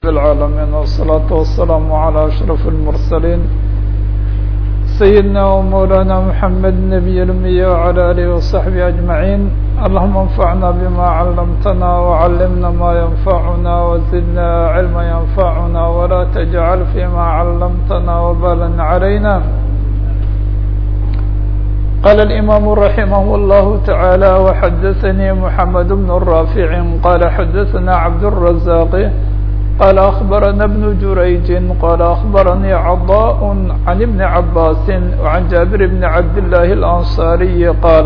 العالمين والصلاة والسلام على أشرف المرسلين سيدنا ومولانا محمد النبي الأمي وعلى آله وصحبه أجمعين اللهم انفعنا بما علمتنا وعلمنا ما ينفعنا وزدنا علما ينفعنا ولا تجعل فيما علمتنا وبالا علينا قال الإمام رحمه الله تعالى وحدثني محمد بن الرافع قال حدثنا عبد الرزاق قال أخبرنا ابن جريج قال أخبرني عضاء عن ابن عباس وعن جابر بن عبد الله الأنصاري قال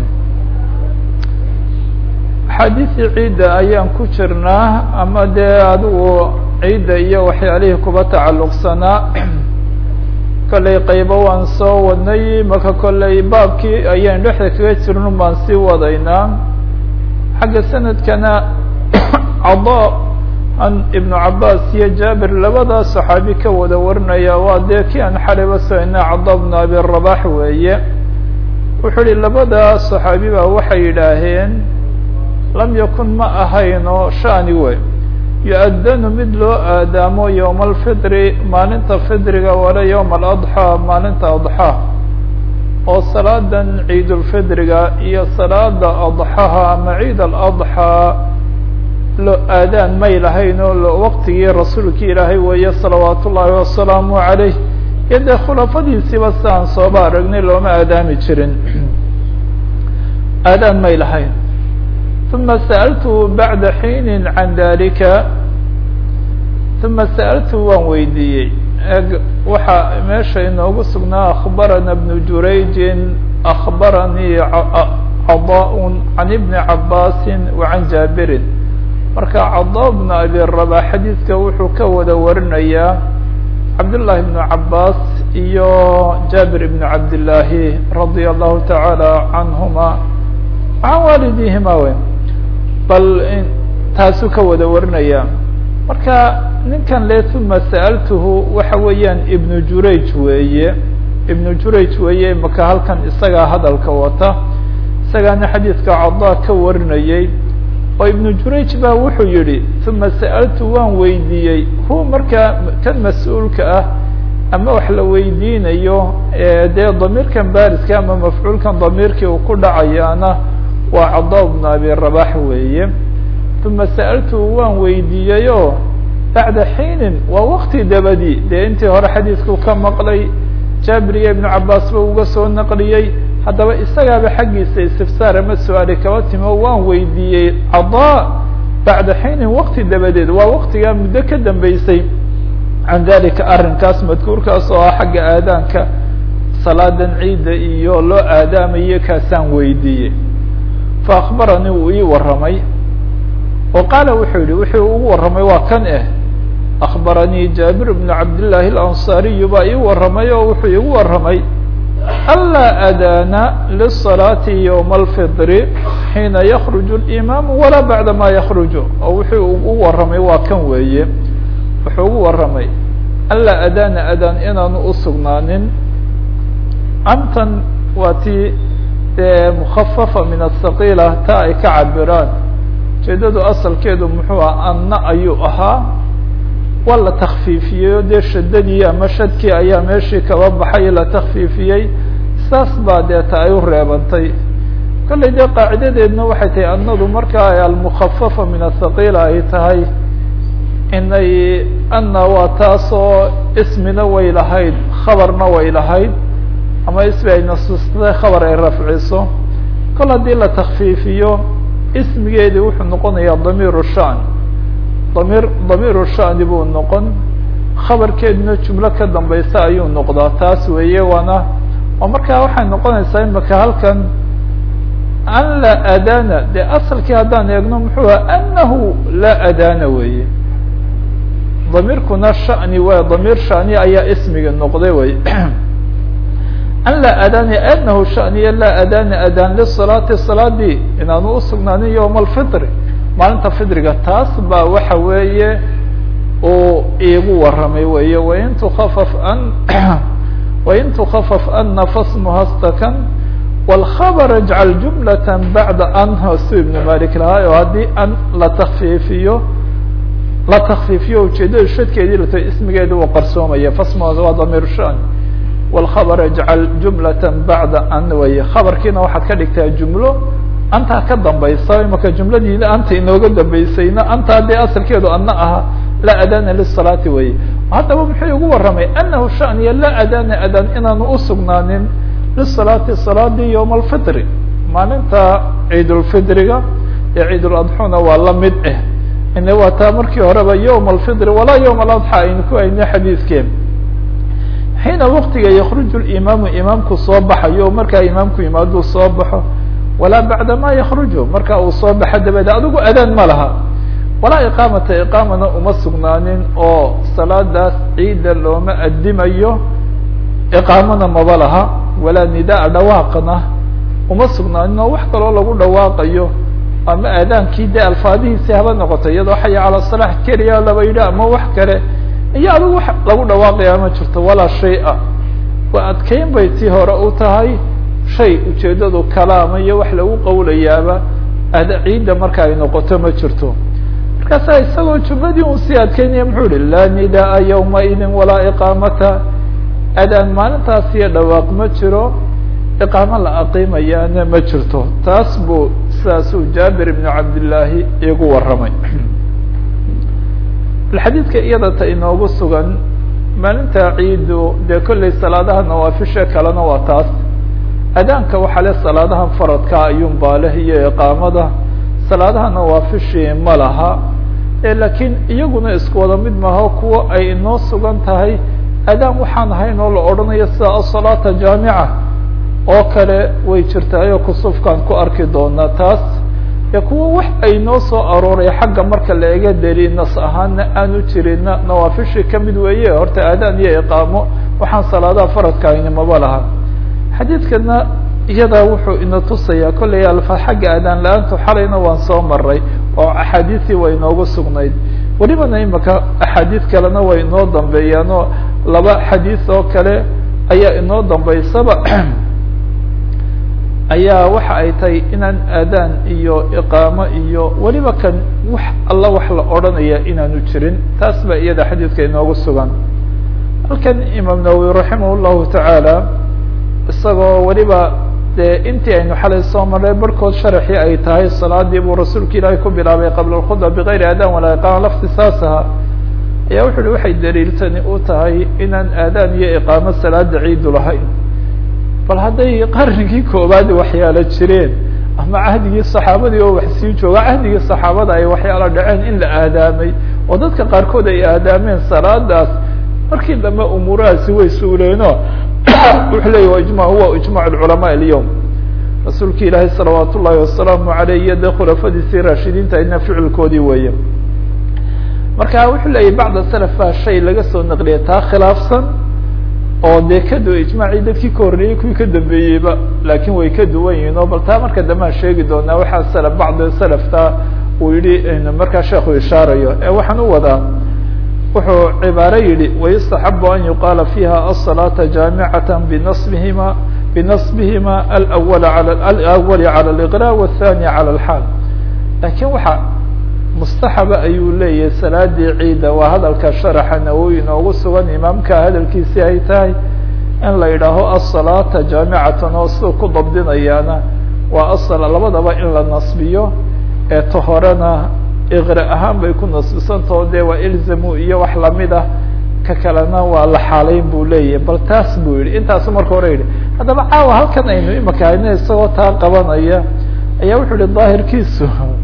xadiثii ciidda ayaan ku jirnaa ama dee adigu ciidda iyo waxyaalihii kuba tacalluqsanaa kollay qaybo waan soo wadnay marka kollay baabkii ayaan dhexda kaga jirno baan sii wadaynaa xagga sanadkana cada an ibnu cabaas iyo jaabir labadaa saxaabi ka wada warinaya waa dee kii aan xaliba soina cada bnu abi rabax weeye wuxuu ihi labadaa saxaabi baa waxay yidhaaheen lam yakun ma ahayno shani wey yu-adanu mid loo aadaamo yowma alfitri maalinta fitriga wala yowma aladxaa maalinta adxaa oo salaadan ciidulfitriga iyo salaada adxaha ama ciid aladxaa lo aadaan may lahayn oo waqtigii rasuulkii ilaahay weeye salawaat ullaahi wasalaamu calayh iyo dee khulafadiisiiba siaan sooba aragnay looma aadaami jirin aadaan may lahayn uma sa'altu bacda xiinin can dalika uma sa'altu waan weydiiyey waxaa meesha inoogu sugnaa akhbarana bnu jurayjin akhbaranii cadaa can ibni cabaasin wa can jaabirin marka cadaa bnu abi rabaa xadiidka wuxuu ka wada warinayaa cabdullaahi bnu cabaas iyo jaabir ibnu cabdillaahi radia allahu tacaala canhuma can waalidihima wey bal taasuu ka wada warinaya marka ninkan le uma sa'altuhu waxa weeyaan ibnu jurayj weeye ibnu jurayj weeye maka halkan isagaa hadalka wata isagaana xadiidka cadaa ka warinayay oo ibnu jurayj baa wuxuu yihi uma sa'altu waan weydiiyey hu markaa kan mas-uulka ah ama wax la weydiinayo dee damiirkan baariska ama mafcuulkan damiirkii uu ku dhacayaana waa cadaa bnu abi rabax weeye uma sa'altu waan weydiiyey oo bacda xiinin waa wakti dabadi dee intii hore xadiidku ka maqlay jaabir iyo ibnu cabaas ba uga soo naqliyey haddaba isagaaba xaggiisa istifsaar ama su-aali kaba timo waan weydiiyey cadaa bacda xiinin wakti dabadeed waa waktigaa muddo ka dambeysay can dalika arrinkaas madkuurkaas oo ah xagga aadaanka salaadan ciidda iyo loo aadaamaye kaasaan weydiiyey fa akbaranii wuu ii warramay oo qaala wuxuu yihi wuxuu ugu warramay waa kan eh akbaranii jaabir bnu cabdillaahi alansaariyu baa ii warramay oo wuxuu iigu warramay anlaa aadaana lisalaati yowma alfitri xiina yakruju اlimaamu walaa bacda ma yakruju oo wuxuu ugu warramay waa kan weeye wuxuu ugu warramay anlaa aadaana adaan inaanu usugnaanin antan waa tii dee mukhafafa min asaqiila taa ay ka cabiraan ujeedadu asalkeedu muxuu ah anna ayuu ahaa waa la takfiifiyey dee shadadii ama shadkii ayaa meeshii kaba baxay la takfiifiyey saas baa deeta ay u reebantay kollay dee qaacidadeedna waxay tahay annadu markaa ay almukhafafa min asaqiila ay tahay inay anna waa taasoo ismina way lahayd khabarna way lahayd ama ismi ay nasustay khabar ay rafciso kol haddii la takfiifiyo ismigeedii wuxuu noqonayaa damiiru shan damir damiiru shani buu noqon khabarkeeduna jumlo ka dambaysa ayuu noqdaa taas weeye waana oo markaa waxay noqonaysaa imaka halkan an laa adana dee asalkii haddaan eegno muxuu aha anahu laa adana weeye damiirkuna shani waa damiir shani ayaa ismiga noqday wey an laa adani anahu shaniya laa adana adaan lisalaati salaadii inaanu usugnaanin yowma alfitri maalinta fitriga taas baa waxa weeye uu iigu warramay weeye wain tukafaf an wain tukafaf ana fasmuha stakan wاlkhabr اjcal jumlata bacda an hosu ibnu malik lahaa oo haddii an la takfiifiyo la takfiifiyo ujeedada shadkeedii lato ismigeeda uu qarsoomaya fasmooda waa damiir shan wاlkhabr ijcal jumlata bacda an way khabarkiina waxaad ka dhigtaa jumlo antaa ka dambaysa imaka jumladiina anta inooga dambeysayna antaa dee asalkeedu ana aha laa adana lisalaati weye haddaba muxuu igu warramay anahu shaniya laa adana adan inaanu usugnaanin lisalaati salaadii ywma alfitri maalinta ciid ulfidriga ee ciid uladxuna waa la mid ah ina waa taa markii horeba ywma alfitri walaa ywma aladxa aynu ku hayna xadiidkeen xiina waktiga yakruju imaamu imaamku soo baxayo o markaa imaamku yimaaduu soo baxo walaa bacda ma yakruju marka uu soo baxo dabadeed adigu adaan ma laha walaa iqaamata iqaamana uma sugnaanin oo salaadaas ciida looma adimayo iqaamana maba laha walaa nidaa dhawaaqana uma sugnaanin oo wax kaloo lagu dhawaaqayo ama aadaankii de alfaadihiisi haba noqoto iyadoo xaya cala salax keliya laba yidhi ama wax kale iyo adigu wax lagu dhawaaqaya ma jirto walaa shay-a waa adkeyn bay tii hore u tahay shay ujeedadu kalaama iyo wax lagu qawlayaaba ada ciidda marka ay noqoto ma jirto markaasa isagoo jumladii un sii adkeynaya muxuu ihi laa nidaa yawma idin walaa iqaamata adaan maalintaas iyo dhawaaq ma jiro iqaamo la aqiimayaana ma jirto taas buu sidaasuu jaabir ibnu cabdillaahi igu warramay xadiidka iyada ta inoogu sugan maalinta ciidu dee kolley salaadaha nawaafisha kalena waa taas adaanka waxaa le salaadaha faradka ayuun baa leh iyo iqaamada salaadaha nawaafishii ma laha laakiin iyaguna isku wada mid maaho kuwo ay inoo sugan tahay adaan waxaan ahayn oo la odhanayo sida asalaata jaamica oo kale way jirtaayoo kusufkaan ku arki doonaa taas e kuwa wax ay noo soo arooray xagga marka la ega deli nas ahaana aanu jirina nawaafishii kamid weeye horta aadaan iyo iqaamo waxaan salaadaha faradka ayni maba laha xadiidkana iyadaa wuxuu ina tusayaa kollay alfa xagga aadaan la-aantu xalayna waan soo maray oo axaadiisii way inoogu sugnayd welibana imaka axaadiis kalena way inoo dambeeyaan oo laba xadiis oo kale ayaa inoo dambeysaba ayaa waxa ay tahay inaan aadaan iyo iqaamo iyo weliba kan wax alla wax la odhanaya inaanu jirin taas baa iyada xadiidka inoogu sugan halkan imaam nawowi raximah llahu tacaala isagoo weliba dee intii aynu xalay soo marray barhkood sharaxii ay tahay salaadii buu rasuulka ilaahay ku bilaabay qabla alkhudba bigayri aadaan walaa iqaama lafti saasaha ayaa wuxu uhi waxay daliiltani u tahay inaan aadaan iyo iqaamo salaada ciidu lahayn bal hadday qarnigii koobaad waxyaalo jireen ama cahdigii saxaabadii oo wax sii jooga cahdigii saxaabada ay waxyaalo dhaceen in la aadaamay oo dadka qaarkood ay aadaameen salaadaas markii dambe umuurahaasi way suuleeno wuxuu leya wa ijma huwa ijmac culamaa alyowm rasuulki ilaahay salawaat ullahi wasalaamu aleyh iyo dee khulafadiisii raashidiinta ina ficilkoodii weeye marka wuxuu leeyahy bacda salaf baa shay laga soo naqliya taa khilaafsan oo dee ka du ijmaacii dadkii ka horreeyey kuwii ka dambeeyeyba laakiin way ka duwan yihiin oo bal taa marka dambean sheegi doonaa waxaa salaf bacdi salafta uu yihi markaa sheekhu ishaarayo ee waxaan u wadaa wuxuu cibaaro yihi wayustaxabu an yuqaala fiiha aلصalaaةa jaamicata binasbihima binasbihima alawal alawali calى اliqra wاthani calى اlxaal lakiin waxa mustaxaba ayuu leeyahay salaadii ciida waa hadalka sharaxa nawowi inoogu sugan imaamka hadalkiisi ay tahay in la yidhaaho asalaata jaamicatan oo siduu ku dabdinayaana waa asal labadaba in la nasbiyo ee ta horena iqra ahaan bay ku nasbisantao dee waa ilzamu iyo wax lamid ah ka kalena waa la xaalayn buu leeyahay bal taas buu yihi intaasu marka hore yidhi haddaba caawa halkan aynu imaka hayno isagoo taa qabanaya ayaa wuxuu yihi daahirkiisu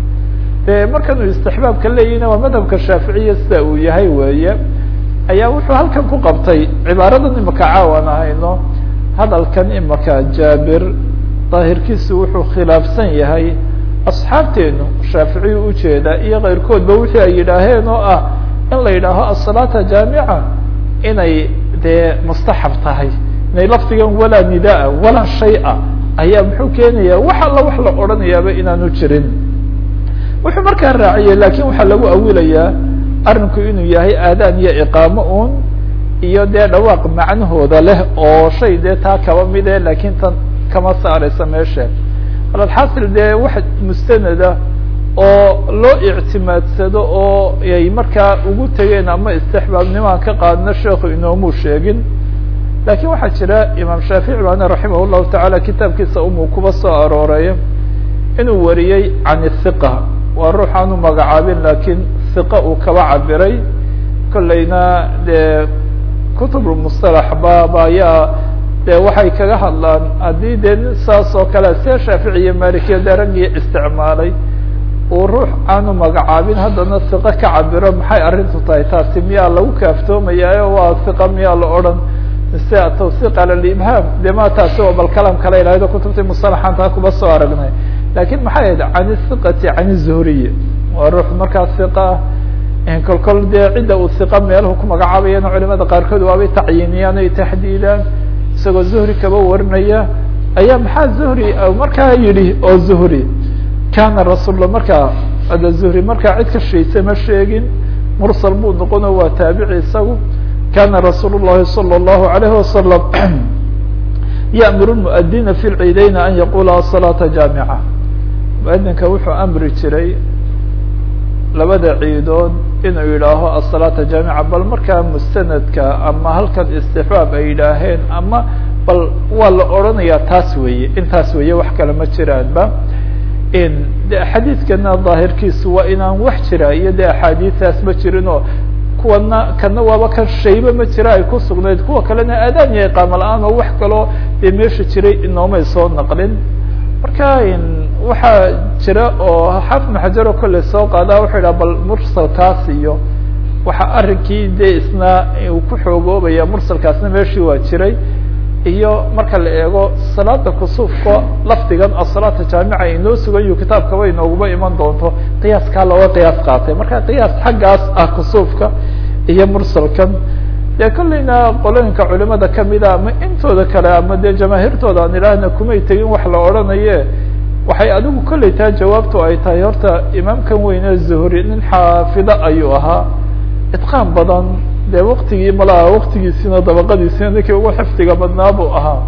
de markan uu istixbaabka leeyihina waa madhabka shaaficiya sida uu yahay weeye ayaa wuxuu halkan ku qabtay cibaaradan imaka caawan ahayno hadalkan imaka jaabir daahirkiisu wuxuu khilaafsan yahay asxaabteenu shaaficiyu ujeeda iyo keyrkoodba wixii ay yidhaaheen oo ah in la yidhaaho asalaata jaamica inay dee mustaxab tahay inay lafdigan walaa nidaa walaa shay-a ayaa muxuu keenaya wax alla wax la odhanayaaba inaanu jirin wuxuu markaa raaciyey lakin waxaa lagu awilayaa arinku inuu yahay aadaan iyo iqaamo un iyo dee dhawaaq macnahooda leh oo shay dee taa kaba mid e lakin tan kama saaraysa meesha alxaasil dee wax mustanada oo loo ictimaadsado oo ay markaa ugu tegeen ama istixbaabnimaan ka qaadno sheekhu inoomuu sheegin lakiin waxaa jira imaam shaafici baana raximah llahu tacaala kitaabkiisa umuu kuba soo arooreeya inuu wariyey can hiqa waa ruux aanu magacaabin lakiin hiqa uu kaba cabiray kolleyna dee kutubulmusalax baaba ayaa dee waxay kaga hadlaan haddii dee saas oo kale see shaafici iyo malikiya dee raggii isticmaalay uu ruux aanu magacaabin haddana hiqo ka cabiro maxay arrintu tahay taasi miyaa lagu kaaftoomayaayo waa hiqa miyaa la odhan mise atawsiq ala libhaam de ma taasi oo bal kalam kale ilahdo kutubtii musalaxan taa kuba soo aragnay lakin maxay ahayd can hiqati can zuhriy waa ruux markaa hiqa ah kol kol dee cidda uu hiqa meelahu ku magacaabayana culimada qaarkood waabay tacyiiniyaan ay taxdiidaan isagoo zuhri kaba warinaya ayaa maxaa zuhri markaa yidhi oo zuhri kana rasulla markaa ada zuhri markaa cid ka shaysa ma sheegin mursal buu noqono waa taabici isagu kana rasuul الlahi salى الlahu عalayه wasalam yأmur الmuadina fi lciideyni an yaqula aلsalaaةa jaamica muadinka wuxuu amri jiray labada ciidood inuu yidhaaho aلsalaaةa jaamica bal markaa mustanadka ama halkan istixbaab ay yidhaaheen ama bal waa la odrhanaya taas weeye intaas weeye wax kale ma jiraanba de xadiidkana daahirkiisu waa inaan wax jira iyo de axaadiistaas ma jirin oo kuwana kana waaba kan shayba ma jira ay ku sugnayd kuwa kalena aadaan iyo iqaamo la-aan oo wax kaloo dee meesha jiray inoomay soo naqlin marka waxaa jira oo xaafid maxajar oo kolley soo qaadaa wuxuu yidhaha bal mursalkaas iyo waxa arrinkii dee isna uu ku xoogoobaya mursalkaasna meeshii waa jiray iyo marka la eego salaada kusuufka lafdigan asalaata jaamica inoo sugan yu kitaabkaba inooguma iman doonto qiyaaskaa looga qiyaas qaatay marka qiyaas xaggaas ah kusuufka iyo mursalkan dee kolleyna qolooyinka culimada kamida ama intooda kale ama dee jamaahiirtooda aan idhaahna kumay tegin wax la odhanaye waxay adigu kolley taa jawaabtu ay tahay horta imaamkan weyne zuhri nin xaafido ayuu ahaa itqaan badan de waktigii malaha waktigiisina dabaqadiisina ninkii ugu xifdiga badnaa buu ahaa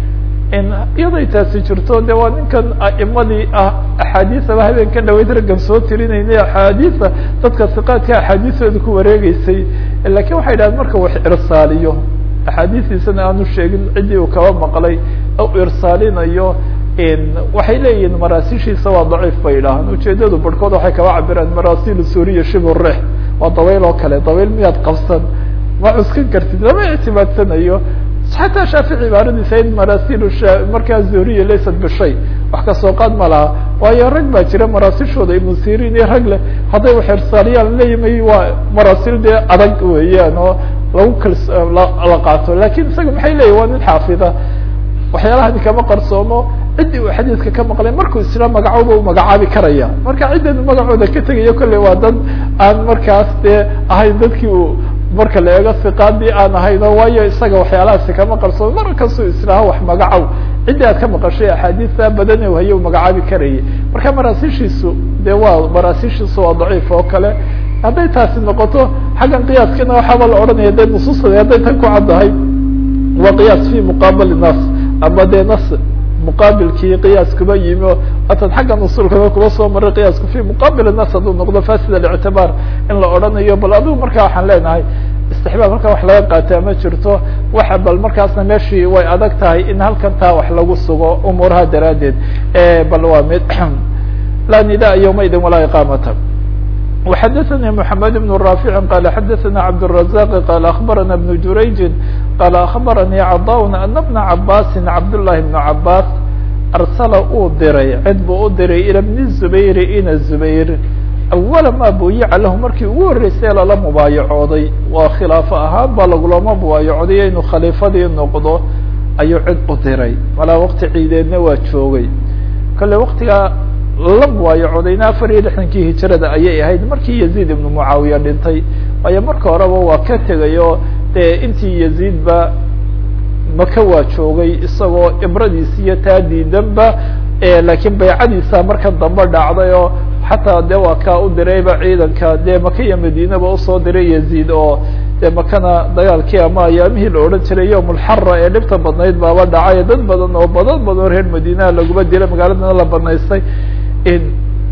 iyaday taasi jirto de waa ninkan aimadii ah axaadiisaba habeenka dhaweyd raggan soo tirinaynay axaadiisa dadka siqaadka axaadiisooda ku wareegeysay lakin waxay dhahdeen marka wax irsaaliyo axaadiistiisana aanu sheegin ciddii uu kaba maqlay u irsaalinayo waxay leeyihiin maraasishiisa waa daciif bay idhaahaan ujeedadu barhkood waxay kaba cabiraan marasiil suriya shibu rex waa dawayl oo kale dawayl miyaad qabsan ma cuskan kartid lama ictimaadsanayo xataa shaafici cibaaradiisa in marasiil markaa zuhriya laysat bishay wax kasoo qaad ma laha waayo rag baa jira maraasishooda ibnu sirin iyo rag leh hadday wax irsaaliyaan leeyimay waa maraasil dee adag weeyaan oo lagu kals la qaato lakin isaga maxay leeyihin waa nin xaafida waxyaalahan kama qarsoomo ciddii uu xadiidka ka maqlay markuu isla magacooba u magacaabi karaya marka ciddan magacooda ka tegayo kolley waa dad aan markaas dee ahayn dadkii uu marka la eego siqaadii aan ahayno waayo isaga waxyaalahaasi kama qarsoomo mar kastuu islaaha wax magacow ciddii aad ka maqashay axaadiista badan u haye u magacaabi karayay marka maraasishiisu de waa maraasishiisu waa daciif oo kale hadday taasi noqoto xaggan qiyaaskana waxaaba la odhanaya de nusuusada hadday tan ku caddahay waa qiyaas fi muqaabali nas ama dee nas muqaabilkii qiyaas kuba yimi o atan xaggan usulkaba kuba soo maray qiyaasku fi muqaabil nas hadduu noqdo fasid alictibaar in la odhanayo bal adigu marka waxaan leenahay istixbaab halkan wax laga qaataa ma jirto waxa bal markaasna meeshii way adag tahay in halkan taa wax lagu sugo umuuraha daraaddeed bal waa mid laa nidaa yawmaidin walaa iqaamata وxdثnي محمد بن رافع قال xdثna عبدالرزاق قال أخبرنا بن جurayج قال أخبرني cضاء أن بن عباس cبداللhi بن عباس أرسل uu diray cid buu u diray ilى بن الزبير ina الزبير أول ma buyica lahu markii ugu horeysay lala mubaayacooday waa khilaafo ahaan ba lagulama mubaayacooday inuu khaliifadii noqdo ayuu cid u diray malaa wkti ciideedna waa joogay kale wktigaa la mubaayacodayna afar iyo lixdankii hijrada ayay ahayd markii yaziid ibnu mucaawiya dhintay waayo marka horeba waa ka tegayo dee intii yaziid ba maka waa joogay isagoo imradiisi iyo taa diidanba laakiin baycadiisa marka dambe dhacday oo xataa de waa kaa u dirayba ciidanka dee maka iyo madiinaba usoo diray yaziid oo dee makana dagaalkii ama ayaamihii la odhan jiray yowmulxara ee dhibta badnayd baaba dhacay dad badan oo badan badan reer madiinaha laguma dilay magaaladana la banaystay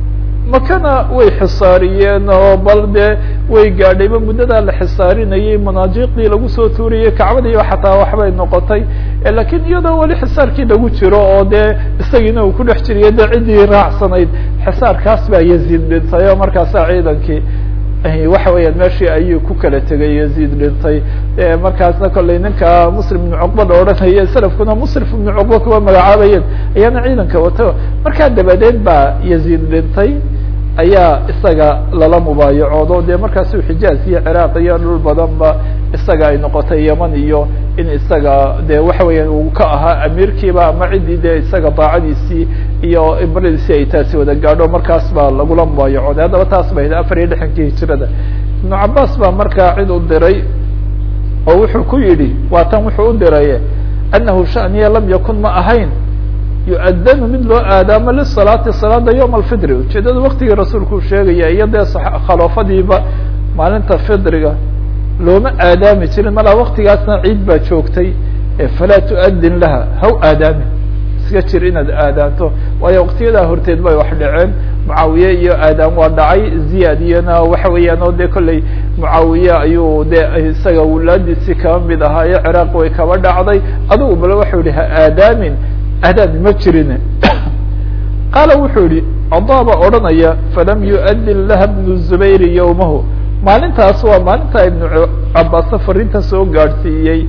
makana way xisaariyeen oo bal dee way gaadhayba muddadaa la xisaarinayay manaajiqdii lagu soo tuuriyey kacbadiiba xataa waxbay noqotay lakiin iyadoo weli xisaarkii lagu jiro oo dee isagiina uu ku dhex jiriyo dee ciddii raacsanayd xisaarkaas baa yaziid dhintay oo markaasaa ciidankii waxa weeyaan meeshii ayuu ku kala tegay yaziid dhintay markaasna kollay ninka muslim ibnu cuqba la odhanaya salafkuna musrif ibnu cuqba kuwa magacaabayeen ayaana ciidanka wato markaa dabadeed baa yaziid dhintay ayaa isaga lala mubaayacoodo dee markaasuu xijaaz iyo ciraaq iyo dhul badanba isaga ay noqotay yeman iyo in isaga de waxa weeyaan uu ka ahaa amiirkiiba ama ciddii dee isaga daacadiisii iyo ibradiisii ay taasi wada gaadho markaas baa lagula mubaayacooday haddaba taas bay afar iyo lixankii hijirada ibnu cabaas baa markaa cid u diray oo wuxuu ku yidhi waa tan wuxuu u diray anahu shaniya lam yakun ma ahayn yu-adanu mid loo aadaamo lisalaati salaada yowma alfidri ujeedada waktigii rasuulku uu sheegaya iyo dee khaloofadiiba maalinta fidriga looma aadaami jirin malaa waktigaasna ciid baa joogtay falaa tu'adin laha haw aadaamin iska jir inaad aadaanto waayo waktiyadaa horteed bay wax dhaceen mucaawiye iyo aadaan waa dhacay ziyaad iyona waxa weeyaan oo dee kolley mucaawiye ayuu de isaga wulaadiisii kaba mid ahaayo ciraaq way kaba dhacday adugu bale waxau yihi ha aadaamin aadaami ma jirin qaala wuxuu yihi adaaba odhanaya falam yu'adin laha bnu zubayri yowmahu maalintaas waa maalinta ibnu cabaasa fariinta soo gaadhsiiyey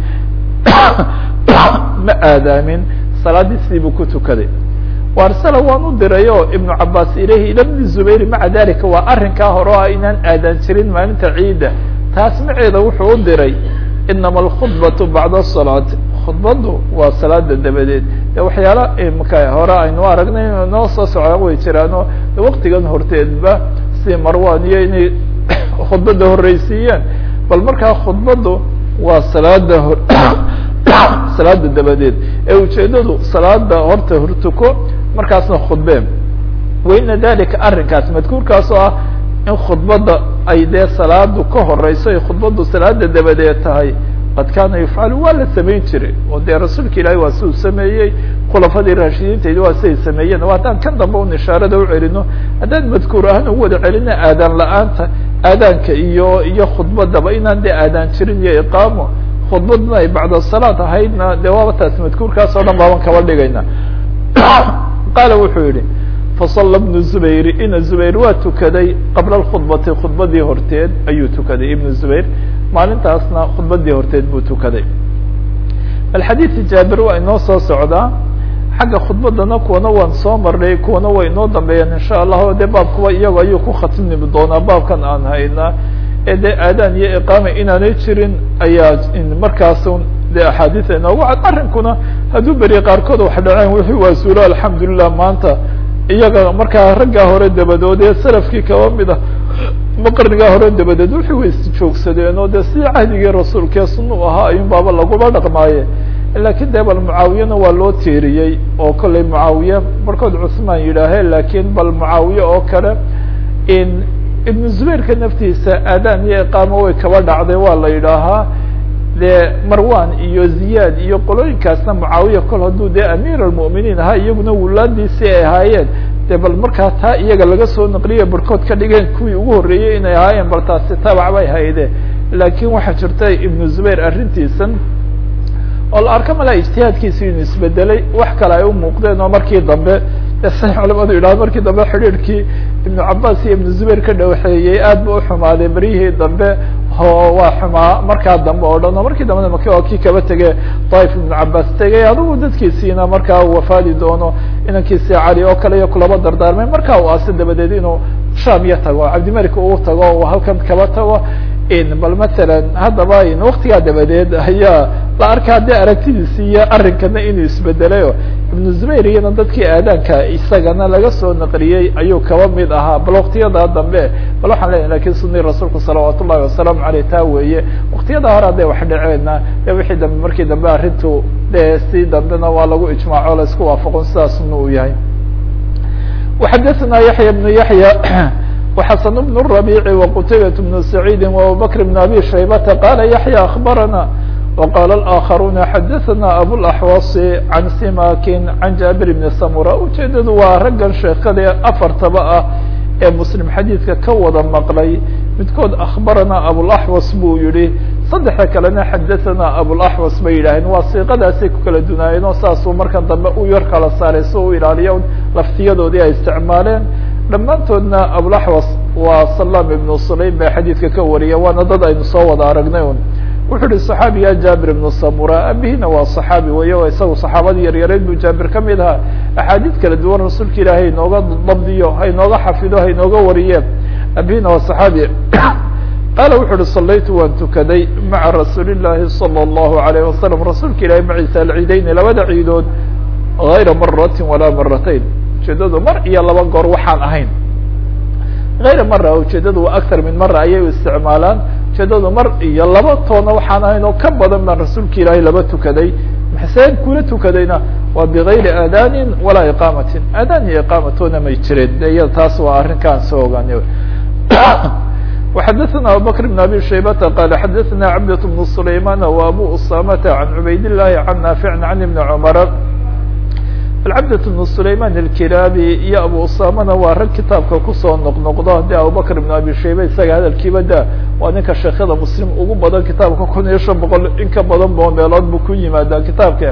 ma aadaamin salaadiisii buu ku tukaday warsala waan u diray o ibnu cabaas ilayhi ila bni zubayr maca dalika waa arrinkaa hore o ah inaan aadaan jirin maalinta ciidda taas maceeda wuxuu u diray inama alkhudbatu bacda asalaati khudbaddu waa salaada dabadeed de waxyaala imka hore aynu aragnay noo soo socdaan way jiraano waktigan horteedba si marwan iyo inay khudbadda horreysiiyeen bal markaa khudbaddu waa salaada hor salaada dabadeed ee ujeedadu salaada horta hortuko markaasna khudbeen waina dalika arrinkaas madkuurkaas oo ah in khudbadda ay dee salaadu ka horeyso ay khudbaddu salaada dabadeed tahay qad kaana yufcalu waa la samayn jiray oo dee rasuulka ilaahi waa si uu sameeyey khulafadii raashidiintaydi waa siday sameeyeen o haddaan kan dambe un ishaarada u celino haddaan madkuur ahaan ugu wada celina aadaan la-aanta aadaanka iyo iyo khudbadaba inaan dee aadaan jirin iyo iqaamo khudbadna ay bacda salaat ahaydna dee waaba taas madkuurkaas oo dhan baaban kaba dhigayna qaala wuxuu yihi fasala bnu zubayr ina zubayr waa tukaday qabla khudbati khudbadii horteed ayuu tukaday ibnu zubayr maalintaasna khudbadii horteed buu tukaday bal xadiidka jaabir waa inoo soo socdaa xagga khudbadana kuwana waan soo marnay kuwana way inoo dambeeyaan insha allah o dee baabkuba iyago ayuu ku khatimi doonaa baabkan aan haynaa ee dee aadaan iyo iqaama inaanay jirin ayaa markaas de axaadiia inoogu cad arrinkuna hadduu beri qaarkood wax dhaceen wixii waa suulo alxamdulilah maanta iyaga markaa raggaa hore dabadood ee salafkii kaba mid ah ma qarnigaa hore dabadeed wixii way isjoogsadeen oo dee sidii cahdigii rasuulkee suna u ahaa ayun baaba lagula dhaqmaaye lakin dee bal mucaawiyena waa loo tiiriyey oo kollay mucaawiye barkood cusmaan yidhaahe lakin bal mucaawiye oo kale in ibnu zubayrka naftiisa aadaan iyo iqaamo way kaba dhacday waa la yidhaahaa dee marwan iyo ziyaad iyo qolooyinkaasna mucaawiya kol hadduu dee amiir almu'miniin ahaa iyaguna wulaadiisii ay ahaayeen de bal markaa taa iyaga laga soo naqliya barkood ka dhigeen kuwii ugu horreeyey inay ahaayeen bal taasi tabac bay hayde laakiin waxaa jirta ibnu zubayr arrintiisan oo la arka malaa ijtihaadkiisi inu isbedelay wax kale ay u muuqdeen oo markii dambe say culamadu yidhahdo markii dambe xidhiirhkii ibnu cabaas iyo ibnu zubayr ka dhawxeeyey aad ba uxumaaday beryihii dambe o waa xumaa markaa dambe oo dhan oo markii dambena maki waa kii kaba tege daif ibnu cabaas tegay adigu dadkiisiina markaa wafaadi doono inankiisi cali oo kale iyo kulaba dardaarmay markaa u aase dabadeed inuu sham iyo tago cabdimalik uu tago u halkan kaba tago bal masalan haddaba waktigaa dabadeed ayaa la arkaa dee aragtidiisi iyo arrinkana inuu isbedelayo ibnu zubayr iyana dadkii aadaanka isagana laga soo naqliyey ayuu kaba mid ahaa bal waktiyada dambe bal waxaan leeyahy lakin sunii rasuulku salawaat ullahi wasalaamu aleyh taa weeye waktiyada hore hadday wax dhaceena de wixii dambe markii dambe arrintu de si dambena waa lagu ijmaaco la isku waafaqon sidaasuna uu yahay waxadathana yaxya bnu yaxya وxسن بن الربيع وqتيبة بن سعيد وأبوبكر بن أبي شhيبة قال يحيى أخبرنا وقال الآخرون xdثنا أبوالأحوص عن سماك عن جابر بن سمرة ujeedadu waa raggan sheekade afartaba ah ee muslim xadiidka ka wada maqlay midkood akhbaranaa abulaxwas buu yihi saddexda kalena xadahanaa abulaxwas bay yidhaaheen waa siiqadaasay ku kala dunaayeen oo saasuu markan dambe u yar kala saaray si u ilaaliyo laftiyadoodii ay isticmaaleen dhammaantoodna abulaxwas waa salaam ibnu sulaym bay xadiidka ka wariya waana dad aynu soo wada aragnay un wuxuu ihi صaxaabiga jaabir ibnu samura abihina waa صaxaabi weeye o isagu saxaabadii yaryareed buu jaabir ka mid ahaa axaadiid kala duwan rasuulka ilaahay hainooga dabdiyo hainooga xafido hainooga wariye abihina waa صaxaabi qaala wuxu uhi salaytu waan tukaday maca rasuuli الlahi salى الlahu عalayه wasalam rasuulka ilahi maciisa alciideyni labada ciidood غayra marati walaa maratayn ujeedadu mar iyo laba goor waxaan ahayn غayra mara ujeedadu waa akar min mara ayay u isticmaalaan ujeedadu mar iyo laba toona waxaan ahayn oo ka badan baan rasuulka ilaahay laba tukaday maxseen kula tukadayna waa bigayri aadanin walaa iqaamatin aadaan iyo iqaamatoona may jireen de iya taas waa arrinkaan soo ogaanay وxadثna abubكر بن abي شhaybةa qال xadثna cبdة بن سlayman وabو usamة عan cubayd الlahi عan ناafiع عan iبn cmr cabdة بن سlayman الkiraabi iyo abu usamana waa rag kitaabka kusoo noqnoqdo de abubكر بن abi shayba isaga hadalkiiba da waa ninka sheekada mslim ugu badan kitaabka kun iyo شhan boqol in ka badan bo meelood bu ku yimaada kitaabka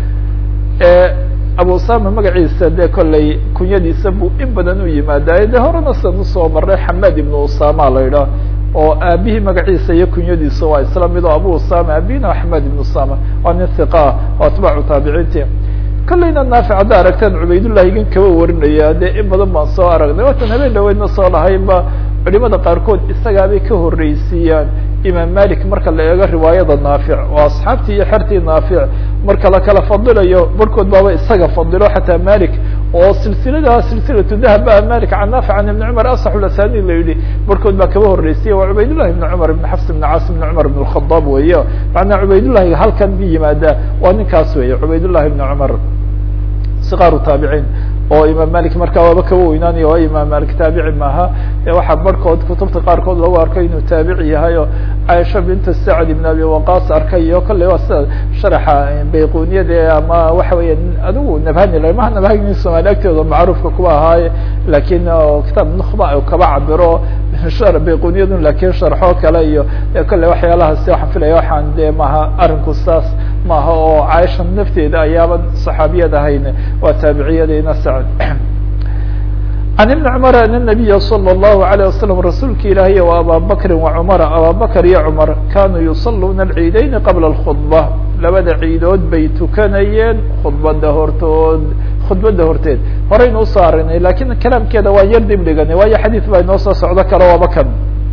abu usama magaciisa de kolley kunyadiisa buu in badan u yimaadaye de horena san usoo maray xamed ibn usama la idhaah oo aabihii magaciisa iyo kunyadiisa waa isla mid oo abu usama aabihina axmed ibn usama waa nin hiqa oo atbaacu taabiciinti kolleyna naafic hadda aragtaan cubaydullahi igan kaba warinaya de in badan baan soo aragnay watan habeen dhaweydna soo lahaynba culimada qaarkood isagaabay ka horreysiiyaan imaam malik marka la eego riwaayada naafic oo asxaabtii iyo xertii naafic marka la kala fadilayo barhkood baaba isaga fadilo xataa malik oo silsilada silsilatu dahab ba malik can naafic can ibni cumar asaxulasani la yidhi barhkood baa kaba horreysiyay waa cubaydullahi ibni cumar ibn xafs ibn caas ibn cumar ibn khadaab weeye macnaa cubaydullahi halkan bi yimaada waa ninkaas weeye cubaydullahi ibni cumar siqaaru taabiciin oo imaam malik markaa waaba kaba weynaanaya waa imaam malik taabici maaha e waxaa barhkood kutubta qaarkood lagu arkay inuu taabici yahay oo caaisha binta sacd ibn abi waqas arkay iyo kolley waa sida sharaxa bayquniyada ama waxa weya adigu nabhani la maha nabhani somaali agteeda macruufka kuwa ahaaye lakin kitaab nukba kaba cabiro bayquniyadun lakin sharxo kale iyo kolley waxyaalahaasi waxaan filaya waxaan de maha arinku saas maaha oo caaisha nafteeda ayaaba saxaabiyad ahayn waa taabiciyadina sacd عن بن cمر أن النبي صلى الله عليه وسلم rasuulka ilaahy و abا bكri وcمر abا bكر iyo cمر kanuu يصلوna العيidين qبلa الخطبة labada ciidood bay tukanayeen khudbada hortood khudbada horteed horaynu usoo arinay lakin kalaamkeeda waa yar dib dhiganay waayo xadيث baa inoo soo socdo kale waaba kan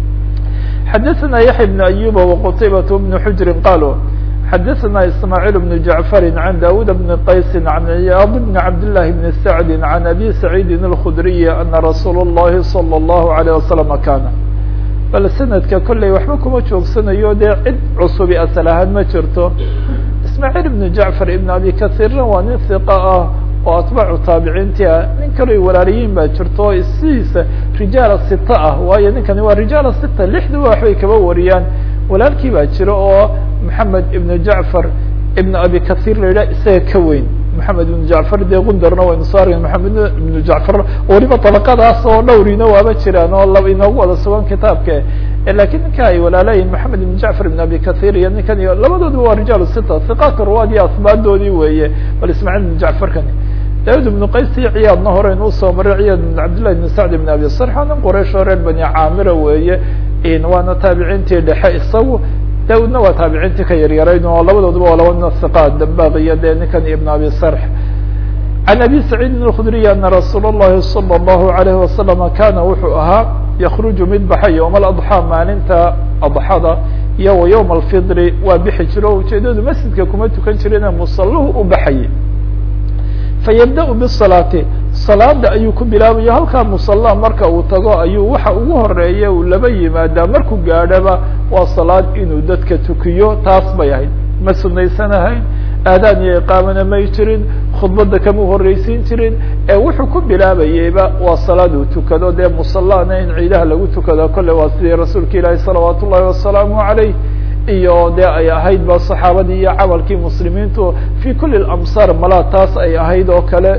xadثna يحيى بن أيوب وqتيبة بن حجر قالوا xadثna ismاعيل بن جعفر عن dاود بن qays عن عyاض بن عبد الله بن سعد عن أbي سعيد الخdري أنa رsuuل اللhi صلى الله عليه وسلم kاna bal snadka kolley waxba kuma joogsanayo dee cid cusubi asل ahaan ma jirto ismاعيل بن جعفر iبن أbي kaثيrna waa nin ثiqa ah oo atbaacu taabiciinti ah nin kaloo walaaliyiin baa jirto sidiisa rijaala sita ah waayo ninkani waa rijaala sita lixduba waxbay kaba wariyaan walaalkii baa jira oo maxamed ibn jacfar ibn abi kathir la yidhah isaga ka weyn maxamed ibn jacfar dee gundarna waynu soo argay maxamed ibn jacfar weliba dabaqadaas oo dhowrina waaba jiraan oo laba inoogu wada sugan kitaabka lakin ninka ay walaalayihin maxamed ibn jacfar ibn abi kathir iyo ninkan iyo labadooduba waa rijaal sita hiqaat ruwaad iyo asbaadoodii weeye bal ismaaciil ibn jacfarkani daud ibn qays iyo ciyaadna horeynu usoo maray ciyaad ibn cabdillahi ibn sacd ibn abi sarxa nin quraysh oo reer bani caamira weeye waana taabiciintii dhexe isagu daudna waa taabiciintii ka yaryarayn oo labadooduba waa laba nin hiqaad dambaq iyo dee ninkan ibn abi sarx can abi saciidin الkudriy ana rasuul الlahi salى الlahu عalayhi wasalam kana wuxuu ahaa yakruju mid baxa yowma aladxaa maalinta adxada iyo wa yowma alfidri waa bixi jiro o ujeedadu masjidka kuma tukan jirine musaluhu u baxayay fayabda bsalaati salaada ayuu ku bilaabaya halkaa musala marka uu tago ayuu waxa ugu horeeya uu laba yimaadaa markuu gaadhaba waa salaad inuu dadka tukiyo taas bay ahayd ma sunaysanahayn aadaan iyo iqaamana may jirin khudbada kama horreysiin jirin ee wuxuu ku bilaabayeyba waa salaad uu tukado dee musalana in ciidaha lagu tukado kolle waa sidii rasuulka ilaahi salawaat ullahi wasalaamu calayh iyo de ay ahayd ba saxaabadii iyo camalkii muslimiintu fi kuli amsar malaa taas ay ahayd oo kale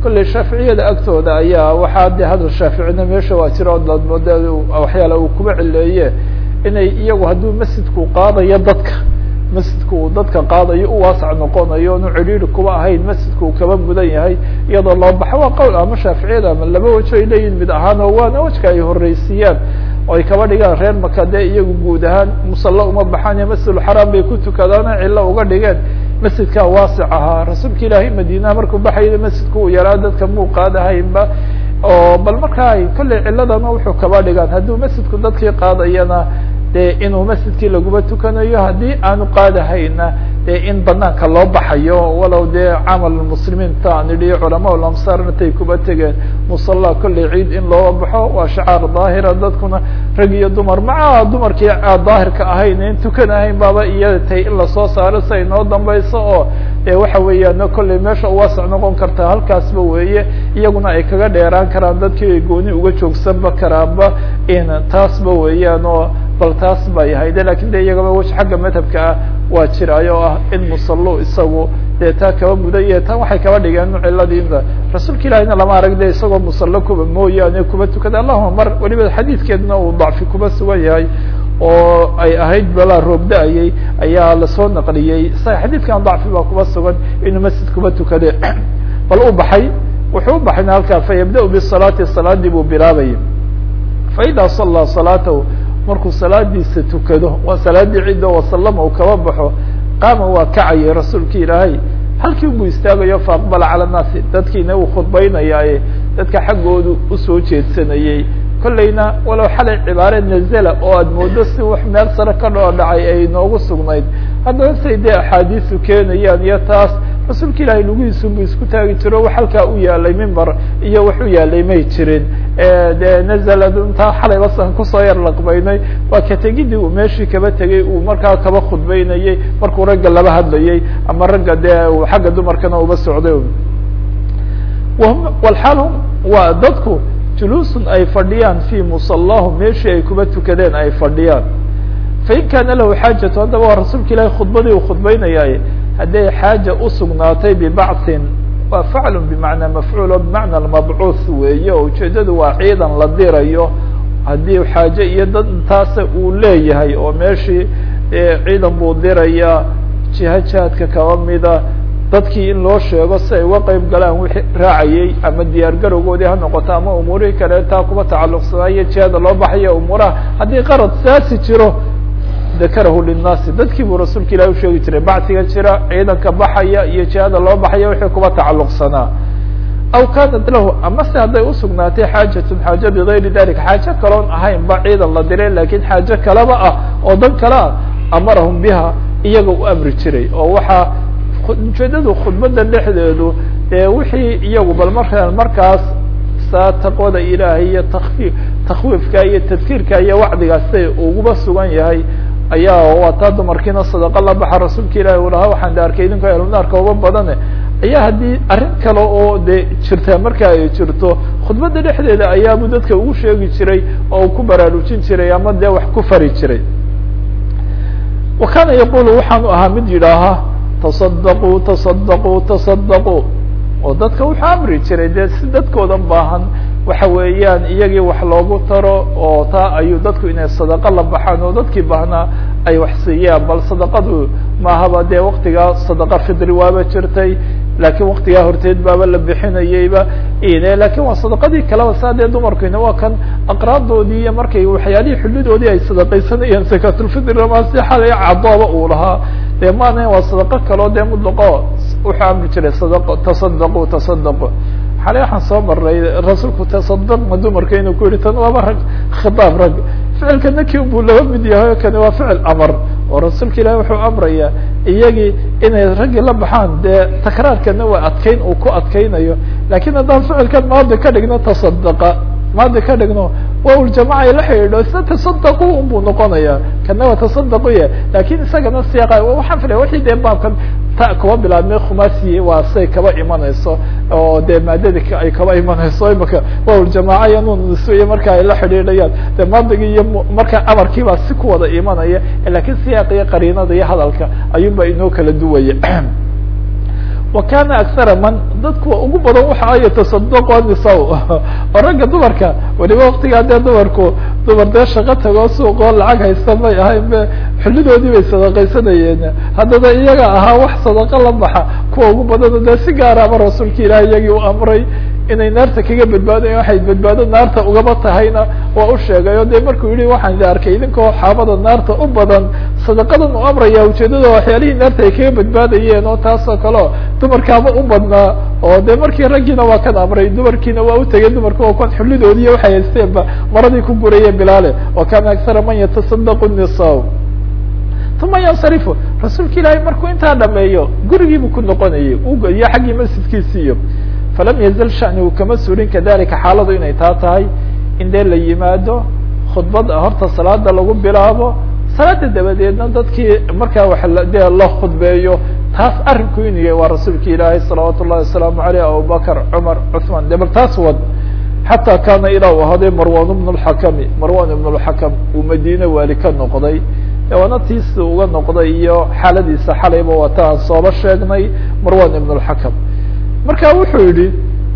kolley shaaficiyada agtooda ayaa waxaa de hadal shaaficina meesha waa jira odmode waxyaala uu kuba cileeye inay iyagu hadduu masjidku qaadayo dadka masjidku uu dadka qaadayo u waasac noqonayo onu cidhiiri kuba ahayn masjidku uu kaba mudan yahay iyadoo loo baxo waa qowl ama shaaficiyada ama laba wajo ay leeyihin mid ahaan oo waana wajka ay horeysiiyaan oo ay kaba dhigaan reer maka dee iyagu guud ahaan musalla uma baxaan masjidulxaraam bay ku tukadaana cillo uga dhigeen masjidkaa waasic ahaa rasuulka ilaahay madiinaha markuu baxayay masjidku uu yaraa dadka muu qaadahaynba oo bal markaa ay kolley ciladana wuxuu kaba dhigaan hadduu masjidku dadkii qaadayana dee inuu masjidkii laguma tukanayo haddii aanu qaadahayna dee in banaanka loo baxayo walow dee camal muslimiinta aan idhi culamaa lamsaar intay kuba tegeen musalla kolley ciid in loo baxo waa shacaar daahira dadkuna rag iyo dumar maca dumarkii daahirka ahayn in tukanahayn baaba iyada tahay in lasoo saaro si ay noo dambayso oo dee waxa weeyaan kolley meesha uwaasac noqon karta halkaasba weeye iyaguna ay kaga dheeraan karaan dadkii ay gooni uga joogsanba karaanba in taasba weeyaan oo bal taas bay ahayde lakin de iyagaba w xagga madhabka ah waa jiraayo o ah in musallo isagu dee taa kaba mudaya tan waxay kaba dhigeen ciladiinba rasuulka ilahina lama arag de isagoo musallo kuba mooyaane kuba tukada allahuma mar waliba xadiidkeedna uu dacfi kuba sugan yahay oo ay ahayd balaa roob da-ayay ayaa lasoo naqliyey isaga xadiidkan dacfi baa kuba sugan inuu masjid kuba tukade bal u baxay wuxuu u baxayna halkaa fayabda bisalaati salaadii buu bilaabaya faida sallaa salaatahu markuu salaadiisa tukado waa salaadii cidda wasalama uu kaba baxo qaama waa kacayay rasuulki ilaahay halkii buu istaagayo faaqbala cala naasi dadkiina uu khudbaynayaaye dadka xaggoodu usoo jeedsanayey kollayna walow xalay cibaare nazela oo aada moodo si wax meel sare ka dhoo dhacay ay noogu sugnayd haddana say dee axaadiisu keenayaan iyo taas rasuulka ilaahay lugihiisubu isku taagi jiro wax halkaa u yaalay mimbar iyo wax u yaalay may jirin de nazla intaa xalay basan kusoo yar laqbaynay waa ka tegidii uu meeshii kaba tegay uu markaa kaba khudbaynayey markuu ragga laba hadlayay ama ragga dee xagga dumarkana uba socday walxaal hum waa dadku juluusun ay fadhiyaan fi musalahum meeshii ay kuba tukadeen ay fadhiyaan fain kaana lahu xaajatu haddaba waa rasuulka ilahi khudbadii uu khudbaynayay hadday xaaja usugnaatay bibacin waa faclu bimacnaa mafcuul o bimacna mabcuuth weeye oo ujeedadu waa ciidan la dirayo haddii xaaje iyo dad intaasa uu leeyahay oo meeshii ciidan buu diraya jiha jihaadka kaba mida dadkii in loo sheego si ay uga qeyb galaan wixii raacayay ama diyaar garowgoodii ha noqoto ama umuurihii kale taa kuba tacalluqsanaayo jihada loo baxayo umuuraha haddii qarad saasi jiro dakarahu linnaasi dadkii buu rasuulka ilahi usheegi jiray bacsiga jira ciidanka baxaya iyo jihada loo baxaya wixii kuba tacalluqsanaa aw kanat lahu ama se hadday usugnaatay xaajatun xaaje bigayri dalika xaajo kaloon ahayn ba ciidan la diray lakin xaajo kaleba ah oo dan kale ah amarahum biha iyaga u amri jiray oo waxaa ujeedadu khudbada dhexdeedu ee wixii iyagu bal markaa markaas saa taqwada ilaahay iyo takfi takwiifka iyo tadkiirka iyo wacdigaas say uguba sugan yahay ayaa waa taa dumarkiina sadaqa la baxa rasuulka ilahi u lahaa waxaan de arkay idinko elnaarka uba badane ayaa haddii arrin kale oo de jirta marka ay jirto khudbada dhexdeeda ayaabuu dadka ugu sheegi jiray oo uu ku baraarujin jiray ama dee wax ku fari jiray wa kana yaqulu waxaanu ahaa mid yidhaahaa tasadaquu tasadaquu tasadaquu oo dadka wuxuu amri jiray dee si dadkoodan baahan waxa weeyaan iyagii wax loogu taro oo taa ayuu dadku inay sadaqo la baxaan oo dadkii baahnaa ay wax siiyaan bal sadaqadu maahaba dee waktigaa sadaqa fidri waaba jirtay laakiin waktigaa horteed baaba la bixinayeyba ine lakin waa sadaqadii kaleba saa dee dumarkiina waa kan aqraabdoodii iyo markay waxyaalihii xulidoodii ay sadaqaysanayeen sakatulfidri ramasi xalay cadooba uu lahaa dee maana waa sadaqo kaloo dee mudlaqo wuxuu amri jiray sadaqo tasadaqu tasadaqu xalay waxaan soo maray rasuulku tasadaqma dumarka inuu ku yihi tan waaba rag khitaab rag ficilka naki buu laba mid yahay kani waa ficil amar oo rasuulka ilahi wuxuu amraya iyagii inay raggii la baxaan dee takraarkana waa adkeyn uu ku adkeynayo lakin haddaan ficilkan maadi ka dhigno tasadaqa maadi ka dhigno waa jamaca la xidhiidho isna tasadaqu un buu noqonaya kana waa tasadaqu ya lakin isagana siyaqa waxaan filaya wixii dee baabkan ta kuba bilaabmay khumasi waa say kaba imanayso oo dee maadadi ay kaba imanayso imaka waljamaaca iyo nuns iyo marka ay la xidhiidhayaan de maadigi iyo marka amarkiibaa si ku wada imanaya lakin siyaaq iyo qariinada iyo hadalka ayuun ba inoo kala duwaya wa kana aksara man dadkuwa ugu badan waxa ay tasadaqo nisaw oo ragga dumarka weliba waktigaa dee dumarku dumar dee shaqo tagoo suuqoo lacag haysta may ahayn be xullidoodii bay sadaqaysanayeen haddana iyaga ahaa wax sadaqo la baxa kuwa ugu badano dee si gaaraba rasuulka ilaah iyagii u amray inay naarta kaga badbaadayan waxay badbaado naarta ugaba tahayna waa u sheegay o de markuu yihi waxaan idi arkay idinkoo xaabada naarta u badan sadaqadan u amraya ujeedada waxyaalihii naarta ay kaga badbaadayeen oo taasoo kaleo dumarkaaba u badnaa oo de markii raggiina waa kan amray dumarkiina waa u tegay dumarku oo kan xullidoodiiy waxay haysteenba maradii ku gurayeen bilaale wa kana aksara man yatasadaqu nisa uma yansarifu rasuulka ilaahay markuu intaa dhameeyo gurigiibuu ku noqonayay iyo xaggii masjidkiisiiyo falam yazal shanigu kama suulin kadalika xaaladu inay taa tahay in dee la yimaado khudbad horta salaada lagu bilaabo salaada dabadeedna dadkii markaa wa dee la khudbeeyo taas arrinku inuu yahay waa rasuulka ilaahay salawaat ullahi wasalaamu aleyh abubakr cumar cuثman de bal taas wad xataa kaana ilaa u ahaday marwan bn اlxakami marwan ibn اlxakam uu madiine waali ka noqday waana tiisi uga noqday iyo xaaladiisa xalayba wata aan sooba sheegnay marwan ibn اlxakam marka wuxuu yihi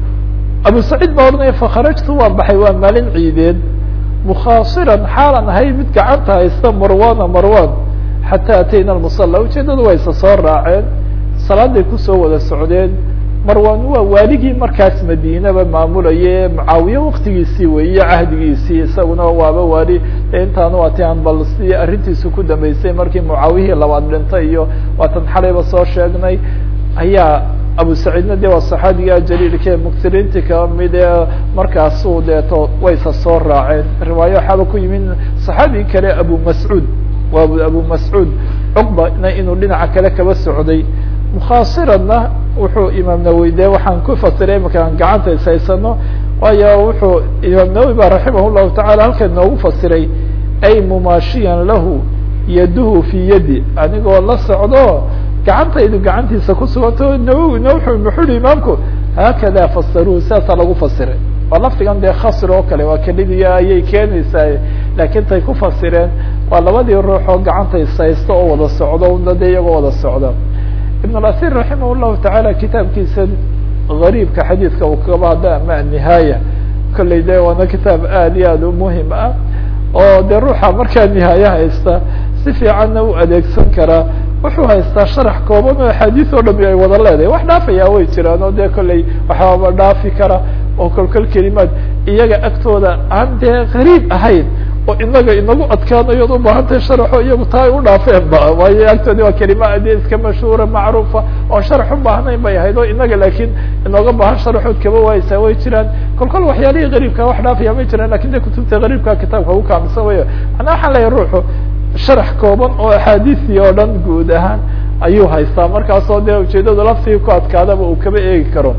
abu saciid baa odhanaya fakharajtu waan baxay waa maalin ciideed mukhaasiran xaalan ahay mid gacanta haysta marwana marwan xataa atayna almusala ujeedadu waa isa soo raaceen salaaday kusoo wada socdeen marwan waa waaligii markaas madiinaba maamulaye mucaawiye waktigiisii weeye cahdigiisii isaguna waaba waali intaanu ati aan bal si arrintiisu ku dambeysay markii mucaawiyihii labaad dhintay iyo waatan xalayba soo sheegnay ayaa abu saciidna de waa saxaabiga jaliilka ee muktiriinti kamid ee markaasu deeto waysa soo raaceen riwaayo waxaaba ku yimid saxaabi kale abu mascuud waa abu mascuud cuqbana inuu dhinaca kale kaba socday mukhaasiranna wuxuu imaam nawowi de waxaan ku fasiray imaka aan gacanta ishaysano waayo wuxuu imaam nawowi ba raximah llahu tacala halkan noogu fasiray ay mumaashiyan lahu yaduhu fi yadi anigoo la socdo gacantaydu gacantiisa kusuganto nawowina wuxuu muxuu imaamku haakada fasaruhu sidaasaa lagu fasiray waa lafdigan dee khasr oo kale waa kelidiga ayay keenaysaa laakiin tay ku fasireen waa labadii ruux oo gacanta ishaysto oo wada socdo una de iyagoo wada socda ibn اlasir raximah llahu tacaala kitaabkiisa gariibka xadiidka uu kaba hadda ama anihaaya kolley de waana kitaab aad iyo aad u muhim ah oo de ruuxa markaa nihaaye haysta si fiicanna u adeegsan karaa wuxuu haystaa sharax kooban oo axaadiis oo dhami ay wada leedahay wax dhaafayaa way jiraan oo dee kolley waxaaba dhaafi kara oo kolkol kelimaad iyaga agtooda aan dee gariib ahayn oo inaga inagu adkaanayo od ubaahantahay sharaxo iyagu taa ay u dhaafeen ba waayo agtoodi waa kelima de iska mashhuura macruufa oon sharax u baahnayn bay ahayd oo inaga laakiin inooga baahan sharaxood kaba waaysaa way jiraan kol kol waxyaalihii gariibka wax dhaafaya may jiraan lakin de kutubta gariibka kitaabka ugu kaamilsan way manaa waxaan leeyahay ruuxu sharax kooban oo axaadiisii oo dhan guud ahaan ayuu haystaa markaasoo dee ujeedadu laftigii ku adkaadaba uu kaba eegi karo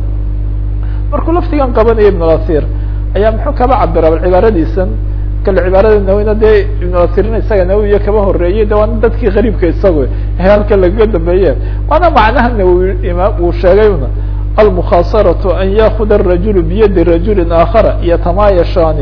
markuu laftigan qabanaya ibn asir ayaa muxuu kaba cabira cibaaradiisan kale cibaarada nawina dee ibn asirna isaga nawiya kaba horeeyey de waana dadkii gariibka isago halka lagaga dambeeye waana macnaha nawowi imaam uu sheegay una almukhaasaratu an yakuda arajulu biyadi rajuli aakhara yatamaayashaani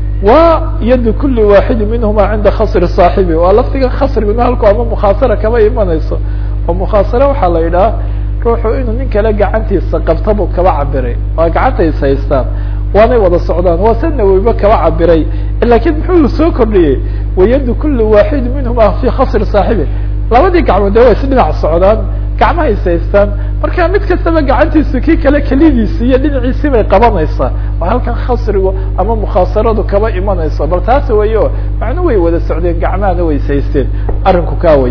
wa yad kuli waaxidi minhuma cinda khasri saaxibi waa laftiga khasriguna halku ama mukhaasara kama imanayso oo mukhaasare waxaa la yidhaha ruuxu inuu nin kale gacantiisa qabtabuu kaba cabiray waa gacanta is haystaan waanay wada socdaan waa sa nawowiba kaba cabiray lakin muxuu soo kordhiyey wayadu kuli waaxidi minhuma fi khasri saaxibi labadii gacmood de waa is dhinac socdaan gacmaha is haystaan marka mid kastaba gacantiisu kii kale kelidiisi iyo dhinaciisii bay qabanaysaa waa halkan khasrigu ama mukhaasaradu kaba imanayso bal taas wey o macnu way wada socdeen gacmahana way is haysteen arrinku kaa wey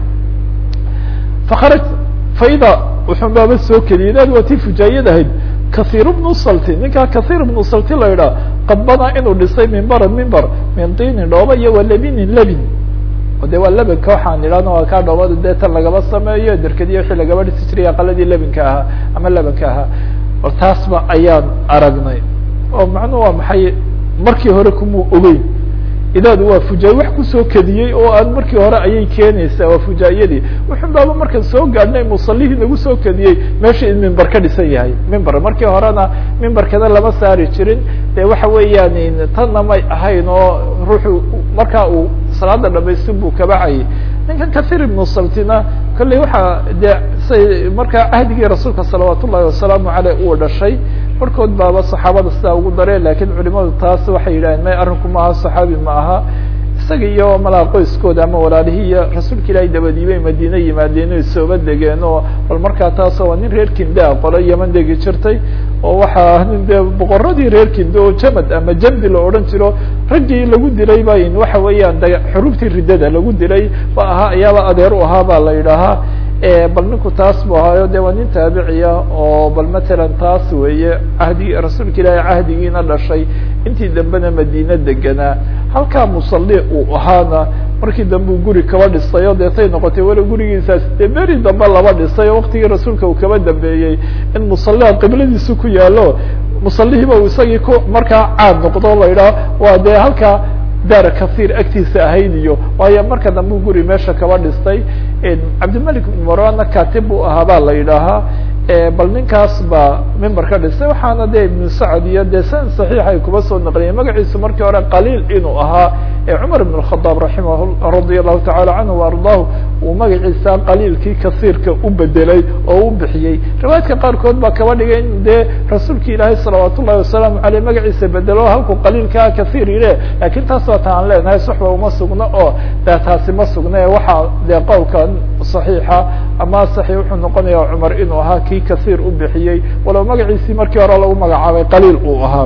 fakharaj faida wuxun baaba soo keliyay inaad waa tii fujaayad ahayd kahiir bnu salti ninkaa kahiir bnu salti la idhaah qad banaa inuu dhisay mimbaran mimbar min tiinin dhooba iyo wa labinin labin de waa labinka waxaan idhahna waa kaa dhoobada dee tan lagaba sameeyo derkadiya wixii lagaba dhisi jiray aqaladii labinka ahaa ama labanka ahaa bal taasba ayaan aragnay oo macnuhu waa maxay markii hore kumuu ogeyn idaadu waa fujaaye wax kusoo kediyey oo aan markii hore ayay keenaysaa waa fujaayadii wuxun baaba markaan soo gaadhnay musallihii nagu soo kediyey meesha in mimbar ka dhisan yahay mimbar markii horena mimbarkana lama saari jirin de waxa weeyaan tanna may ahayn oo ruuxu markaa uu salaada dhamaystin buu kabacayay ninkan kathir ibnu saltina kolley waxaa dee say markaa cahdigii rasuulka salawaat ullahi wasalaamu aleyh uu dhashay barkood baaba saxaabada sidaa ugu dareen lakiin culimadu taas waxay yidhaheen may arrinku maaha saxaabi ma aha isaga iyo malaa qoyskooda ama walaalihii iyo rasuulka ilaahay dabadiibay madiine yimaadeen o sooba degeen oo bal markaa taasoo waa nin reer kindaa qolo yaman degi jirtay oo waxaa nin dee boqoradii reer kinde oo jamad ama jamdi la odhan jiro raggii lagu dilay ba waxa weeyaan d xurubtii riddada lagu dilay ba ahaa ayaaba adeer u ahaa ba la yidhaahaa bal ninku taas bu ahaayo de waa nin taabiciya oo bal matalan taas weeye cahdi rasuulka ilaahay cahdigiina dhashay intii dambena madiine deganaa halkaa musalli uu ahaana markii dambe uu guri kaba dhisay oo deetay noqotay weli gurigiisaas dee beri dambe laba dhisay oo waktigii rasuulka uu kaba dambeeyey in musalliha qibladiisa ku yaalo musallihiiba uu isagii ku markaa caad noqdo la yidhaho waa dee halkaa daar kahiir agtiisa ahayd iyo waayo marka dambe u guri meesha kaba dhistay cabdimalik ibn marwana katib buu ahaa baa la yidhaahaa bal ninkaas baa member ka dhisay waxaana de ibnu sacd iyo de san saxiix ay kuba soo naqliyeen magaciisu markii hore qaliil inuu ahaa cumar ibn الkhadaab raimah radia allahu tacala canhu وardaahu uu magaciisa qaliilkii kasiirka u bedelay oo u bixiyey riwaayadka qaarkood baa kaba dhigay in dee rasuulka ilaahay salawaat ullahi wasalaamu aleyh magaciisa bedelo halku qaliilkaa kasiir yile lakin taas waa ta aan leenahay soxba uma sugno oo de taasi ma sugna waxaa dee qowlka صaxiixa ama saxi wuxuu noqonaya cumar inuu ahaa kii kasiir u bixiyey walow magaciisii markii hore lagu magacaabay qaliil uu ahaa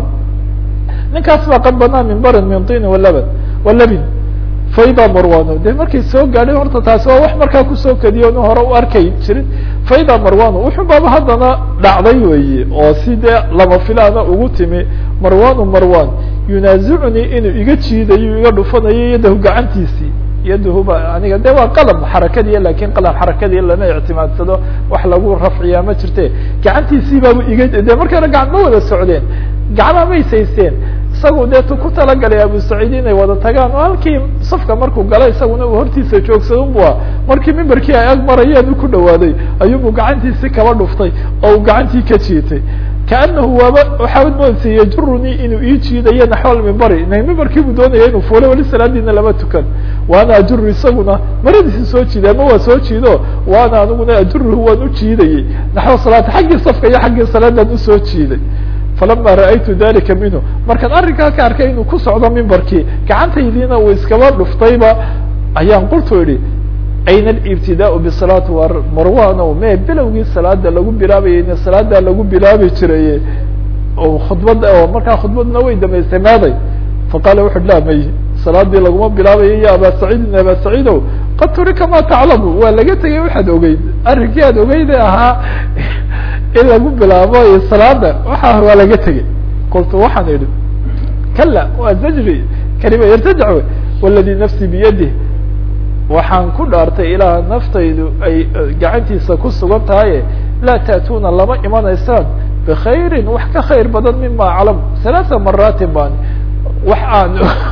ninkaas baa qad banaa min barin min tin walabn walabin faida marwano de markay soo gaadhay horta taasi waa wax markaa kusoo kediyo nu hore u arkay jirin faida marwano wuxuu baaba haddana dhacday weeye oo si dee lama filaana ugu timi marwanu marwan yunaazicunii inuu iga jiidayo iga dhufanayo yadahu gacantiisii yaduhuba aniga de waa qalam xarakadiya lakin qalam xarakadiya lama ictimaadsado wax lagu rafciyaa ma jirte gacantiisii baabu iga de markana gacan ma wada socdeen gacmaa may saysteen isagu dee tu ku talagalay abu saciid inay wada tagaan oo halkii safka markuu galay isaguna uu hortiisa joogsado bu a markii mimbarkii ay ag marayeen u ku dhawaaday ayuubu gacantiisi kaba dhuftay oo uu gacantii ka jiitay kaanahu waaba waxaad moodsa yajurunii inuu ii jiidayo naxwal mimbari mimbarkii buu doonaya inuu fuulo weli salaadiina lama tukan waana ajuru isaguna maradiisi soo jiiday ama waa soo jiido waana aniguna ajuruhu waan u jiidayey naxwa salaata xaggii safka iyo xaggii salaadaan usoo jiiday falama ra'aytu dalika minhu markaan arrinkaa ka arkay inuu ku socdo mimbarkii gacantaydiina uu iskaba dhuftayba ayaan qultu idhi ayna alibtidaau bisalaati war marwano me bilowgii salaada lagu bilaabayay in salaada lagu bilaabi jiraye oo khudbada oo markaa khudbadna way damaystay maaday faqala wuxu la may salaadii laguma bilaabayo ya aba saciidin aba saciidow qad turika ma taclamu waa laga tegay waxaad ogeyd arrinkii aad ogeyde ahaa in lagu bilaabo salaada waxa waa laga tegey qultu waxaan idhi kala waa zajri kalima yartajac wey waladi nafsi biyadih waxaan ku dhaartay ilaah naftaydu ay gacantiisa ku sugan tahaye laa ta'tuuna lama imanaysaan bkhayri wax ka khayr badan mima aclam halaaa maraatin baan wax aan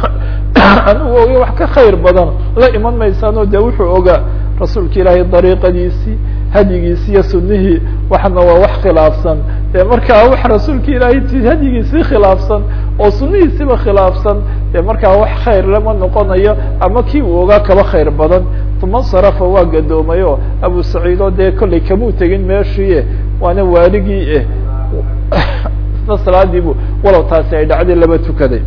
anigu oga wax ka khayr badan la iman maysaano de wuxuu ogaa rasuulka ilaahay dariiqadiisii hadyigiisi iyo sunihii waxna waa wax khilaafsan de markaa wax rasuulka ilaahay hadyigiisii khilaafsan oo sunihiisiba khilaafsan de markaa wax khayr lama noqonayo ama kii uu ogaa kaba khayr badan uma sarafa waa gadoomay oo abu saciid oo dee kollay kamuu tegin meeshii waana waaligii eh isna salaadiibu walow taasi ay dhacday laba tukaday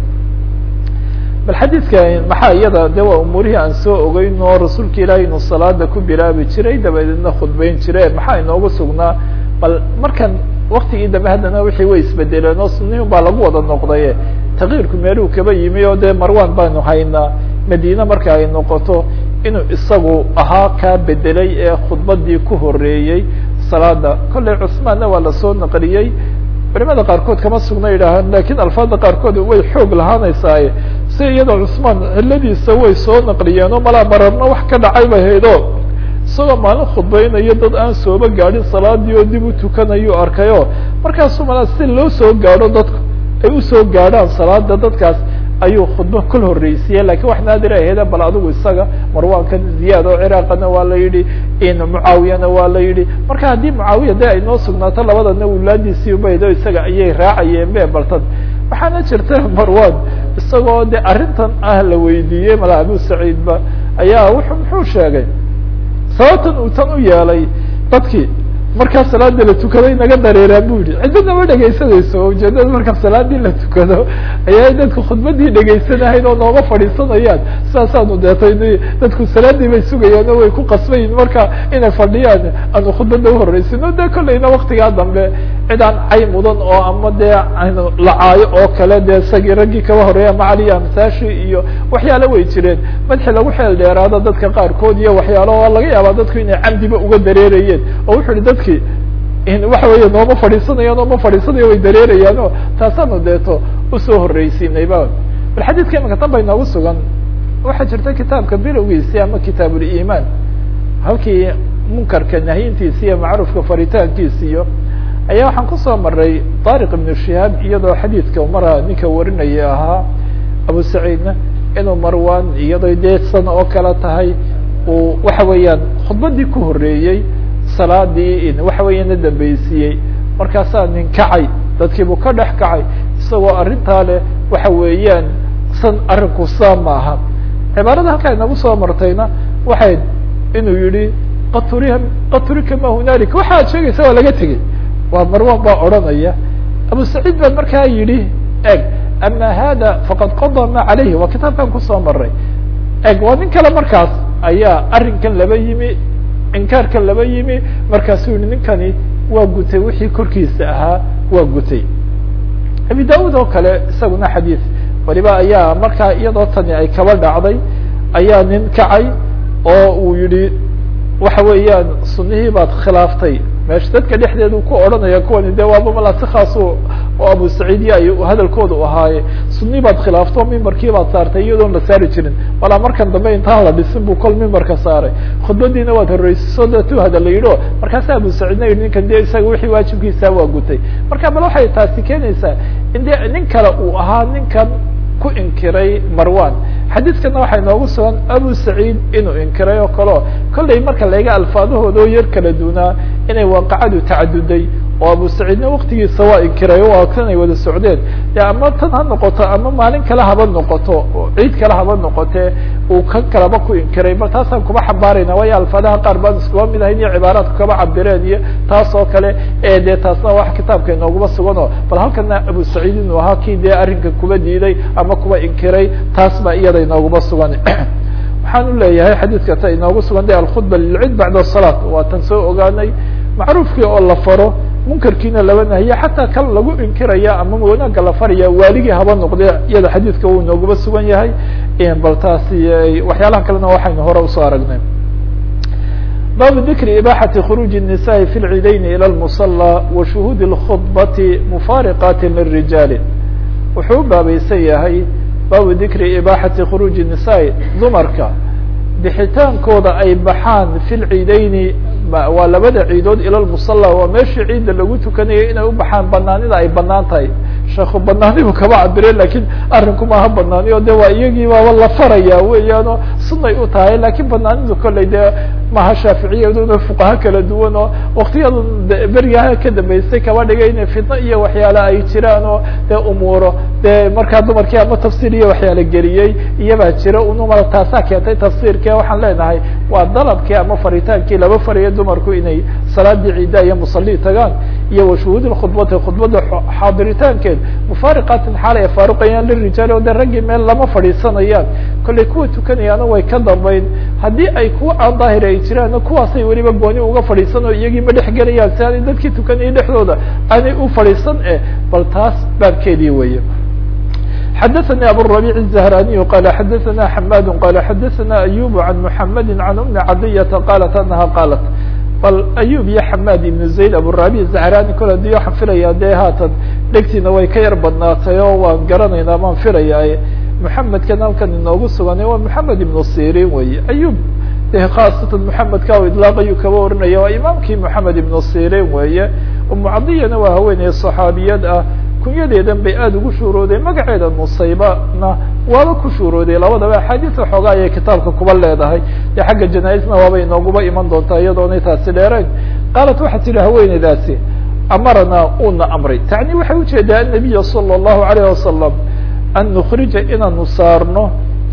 bal xadiidka maxaa iyada de waa umuurihii aan soo ogeyn oo rasuulka ilaahay inuu salaada ku bilaabi jiray dabadeedna khudbeyn jire maxaa inoogu sugnaa bal markan waktigii dambe haddana wixii way isbedeleen oo sunihun baa lagu wada noqdaye takyiirku meeluu kaba yimi oo dee marwan baanu haynaa madiine marka ay noqoto inuu isagu ahaa kaa bedelay ee khudbadii ku horeeyey salaada kollay cusmaanna waa lasoo naqliyey culimada qaarkood kama sugna yidhaahaan lakin alfaada qaarkood way xoog lahaanaysaaye si iyadoo cusmaan ciladiisa way soo naqliyeen oo malaa mararna wax ka dhacay bay haydo isagoo maalin khudbeynayo dad aan sooba gaadhin salaadii oo dib u tukanayu arkayo markaasuu malaa si loo soo gaadho dadku ay usoo gaadhaan salaada dadkaas ayuu khudba kol horreysiye lakin wax naadir ahayda bal adigu isaga marwankan ziyaad oo ciraaqana waa la yidhi mucaawiyana waa la yidhi marka haddii mucaawiya de ay noo sugnaato labadana wulaadiisii ubaydo isaga ayay raacayeen be baltan waxaana jirta marwan isagoo de arrintan ah la weydiiyey mala abu saciid ba ayaa wuxuu muxuu sheegay sababtan uu tan u yeelay dadkii markaa salaada la tukaday naga dareeraa bu yihi cidina ma dhegaysanayso ujeedada markaa salaadii la tukado ayaa dadku khudbadii dhegaysanahayn oo nooga fadhiisanayaan saasaanu deetay dadku salaadii bay sugayaan oo way ku qasbayin marka inay fadhiyaan aanu khudbada uhoreysino de kolleyna waktigaa dambe cid aan cay mudan oo ama dee lacaayo oo kale dee isagii raggii kaba horeeya macali amsaashi iyo waxyaalo way jireen madxi lagu xeel dheeraado dadka qaarkood iyo waxyaalo oo laga yaabaa dadku inay camdiba uga dareerayeen oo wuxu uhi dadki waxa weeye nooma fadhiisanayaan ooma fadhiisanayo way dareerayaan o taasaanu deeto usoo horreysiinayba bal xadiidka imaka tan bay noogu sugan waxaa jirta kitaabka bilowgiisi ama kitaabulimaan halkii munkarka nahyintiisi iyo macruufka faritaankiisi iyo ayaa waxaan kusoo maray طariq ibnu shihaab iyadoo xadiidka mara ninka warinaya ahaa abu saciidna inuu marwan iyadoo dee san oo kale tahay uu waxa weeyaan khudbadii ku horeeyey salaadii waxa weya na dambeysiiyey markaasaa nin kacay dadkiibuu ka dhex kacay isagoo arrintaa leh waxa weeyaan san arrinku saa maaha cibaarada halkaa inagu soo martayna waxay inuu yihi qad turiha qad turika ma hunaalika waxa ad sheegaysa waa laga tegey waa marwan baa odranaya abu saciid baa markaa yidhi eg ama hada faqad qadaa ma calayhi waa kitaabkan kusoo maray eg waa nin kale markaas ayaa arrinkan laba yimi inkaarkan laba yimi markaasuu yihi ninkani waa gutay wixii korkiisa ahaa waa gutay abi daud oo kale isaguna xadiid waliba ayaa markaa iyadoo tani ay kaba dhacday ayaa nin kacay oo uu yihi waxa weeyaan sunihii baad khilaaftay meesha dadka dhexdeedu ku odhanaya kuwani de waaba malaa si khaas oo abu saciidiya ay hadalkooda u ahaaye sunii baad khilaafto mimbarkii baad saartay iyadoon la saari jirin walaa markan dambe intaan la dhisin bu kol mimbarka saaray khudbadiina waad horreysiso de tu hadal la yidhi o markaasa abu saciidna yihi ninkan de isaga wixii waajibkiisa waa gutay marka bal waxay taasi keenaysaa in de nin kale uu ahaa ninkan ku inkiray marwan xadiidkana waxay noogu sugan abu saciid inuu inkiray oo kaleo kollay marka laga alfaadahooda oo yar kala dunaa inay waaqacadu tacaduday oo abu saciidna waktigiisa waa inkiray o tan ay wada socdeen de ama tan ha noqoto ama maalin kale haba noqoto ciid kale haba noqotee uu kan kalaba ku inkiray bal taasaan kuba xambaarayna waayo alfaadaha qaar baan iskuba mid ahayn iyo cibaaraadku kaba cabireen iyo taas oo kale e de taasna wax kitaabka inooguma suganoo bal halkana abu saciid inuu ahaa kii dee arrinka kuba diiday ama kuba inkiray taas baa iyada inooguma sugan waxaan u leeyahay xadiidka ta inoogu sugan de alkhudba lilcid bacda asalaat waa tan soo ogaanay macruufkii oo la faro munkarkiina laba nahiye xataa kan lagu inkiraya ama wanaagga la faraya waaligii haba noqde iyada xadiidka uu nooguba sugan yahay bal taasi waxyaalaha kalena waxaynu hore usoo aragnay baabu dikri ibaxati khuruuji الnisaءi fi lciidayn ilى اlmusala wa shuhuudi اlkhudbati mufaariqaati lirijaali wuxuu u baabaysan yahay baabu dikri ibaxati khuruuji الnisaءi dumarka bixitaankooda ay baxaan fi lciideyni waa labada ciidood ila lmusala waa meeshii ciidda lagu tukanayay inay u baxaan banaanida ay banaan tahay sheekhu banaanibu kaba cabire lakin arrinku maaha banaani o de waa iyagii baaba la faraya weeyaano sunay u tahay lakin banaanidu kolley dee maha shaaficiyaduna fuqaha kala duwan oo waktiyada berigaha ka dambeysay kaba dhigay inay fitno iyo waxyaale ay jiraan oo dee umuuro dee markaa dumarkii ama tafsiir iyo waxyaala geliyey iyabaa jira unumala taasaa keentay tafsiirke waxaan leenahay waa dalabkii ama faritaankii laba fariya dumarku inay salaadii ciida iyo musalii tagaan iyo washuhuud khudbati khudbada xaadiritaankeed mufaariqaatin xaal ay faaruqayaan lirijaali o de raggii meel lama fadhiisanayaan kollay kuwa tukanayaana way ka dambayn haddii ay kuwa aan daahir ay jiraan kuwaasay weliba gooni uga fadhiisan oo iyagii ma dhex gelayaan si aanay dadkii tukanayay dhexdooda aanay u fadhiisan eh bal taas baabkeedii weeye xadaثnي abالربيع الزهراني qال xadaثna حmاd qال xadaثna أyوب عن محمد عن أم عadية qالت أنha qالت bal أyوب iyo حmاd iبن زayd abالربيع زهراني kol adii waxaan filaya de haatan dhegtiina way ka yar badnaatay oo waan garanaynaa baan filaya محamedkan halkan inoogu sugan waa محamed iبن sirin wey أyوب de khaasatan محamedka iطلاaq ayuu kaba oranaya waa imaamkii محamed iبن sirin weeye umu cadiyana waa haweeney صaxaabiyad ah kunyadeedan bay aada ugu shuurooday magaceeda nusaybana waaba ku shuurooday labadaba axaadiis waxoogaa ayay kitaabka kuba leedahay dee xagga janaa-isna waaba inooguba iman doontaa iyadoonay taasi dheerayn qaalat waxaa tidhi haweeneydaasi amaranaa uuna amray tacni waxay ujeedaa annabiya sala allahu alayh wasalam an nukrija inaanu saarno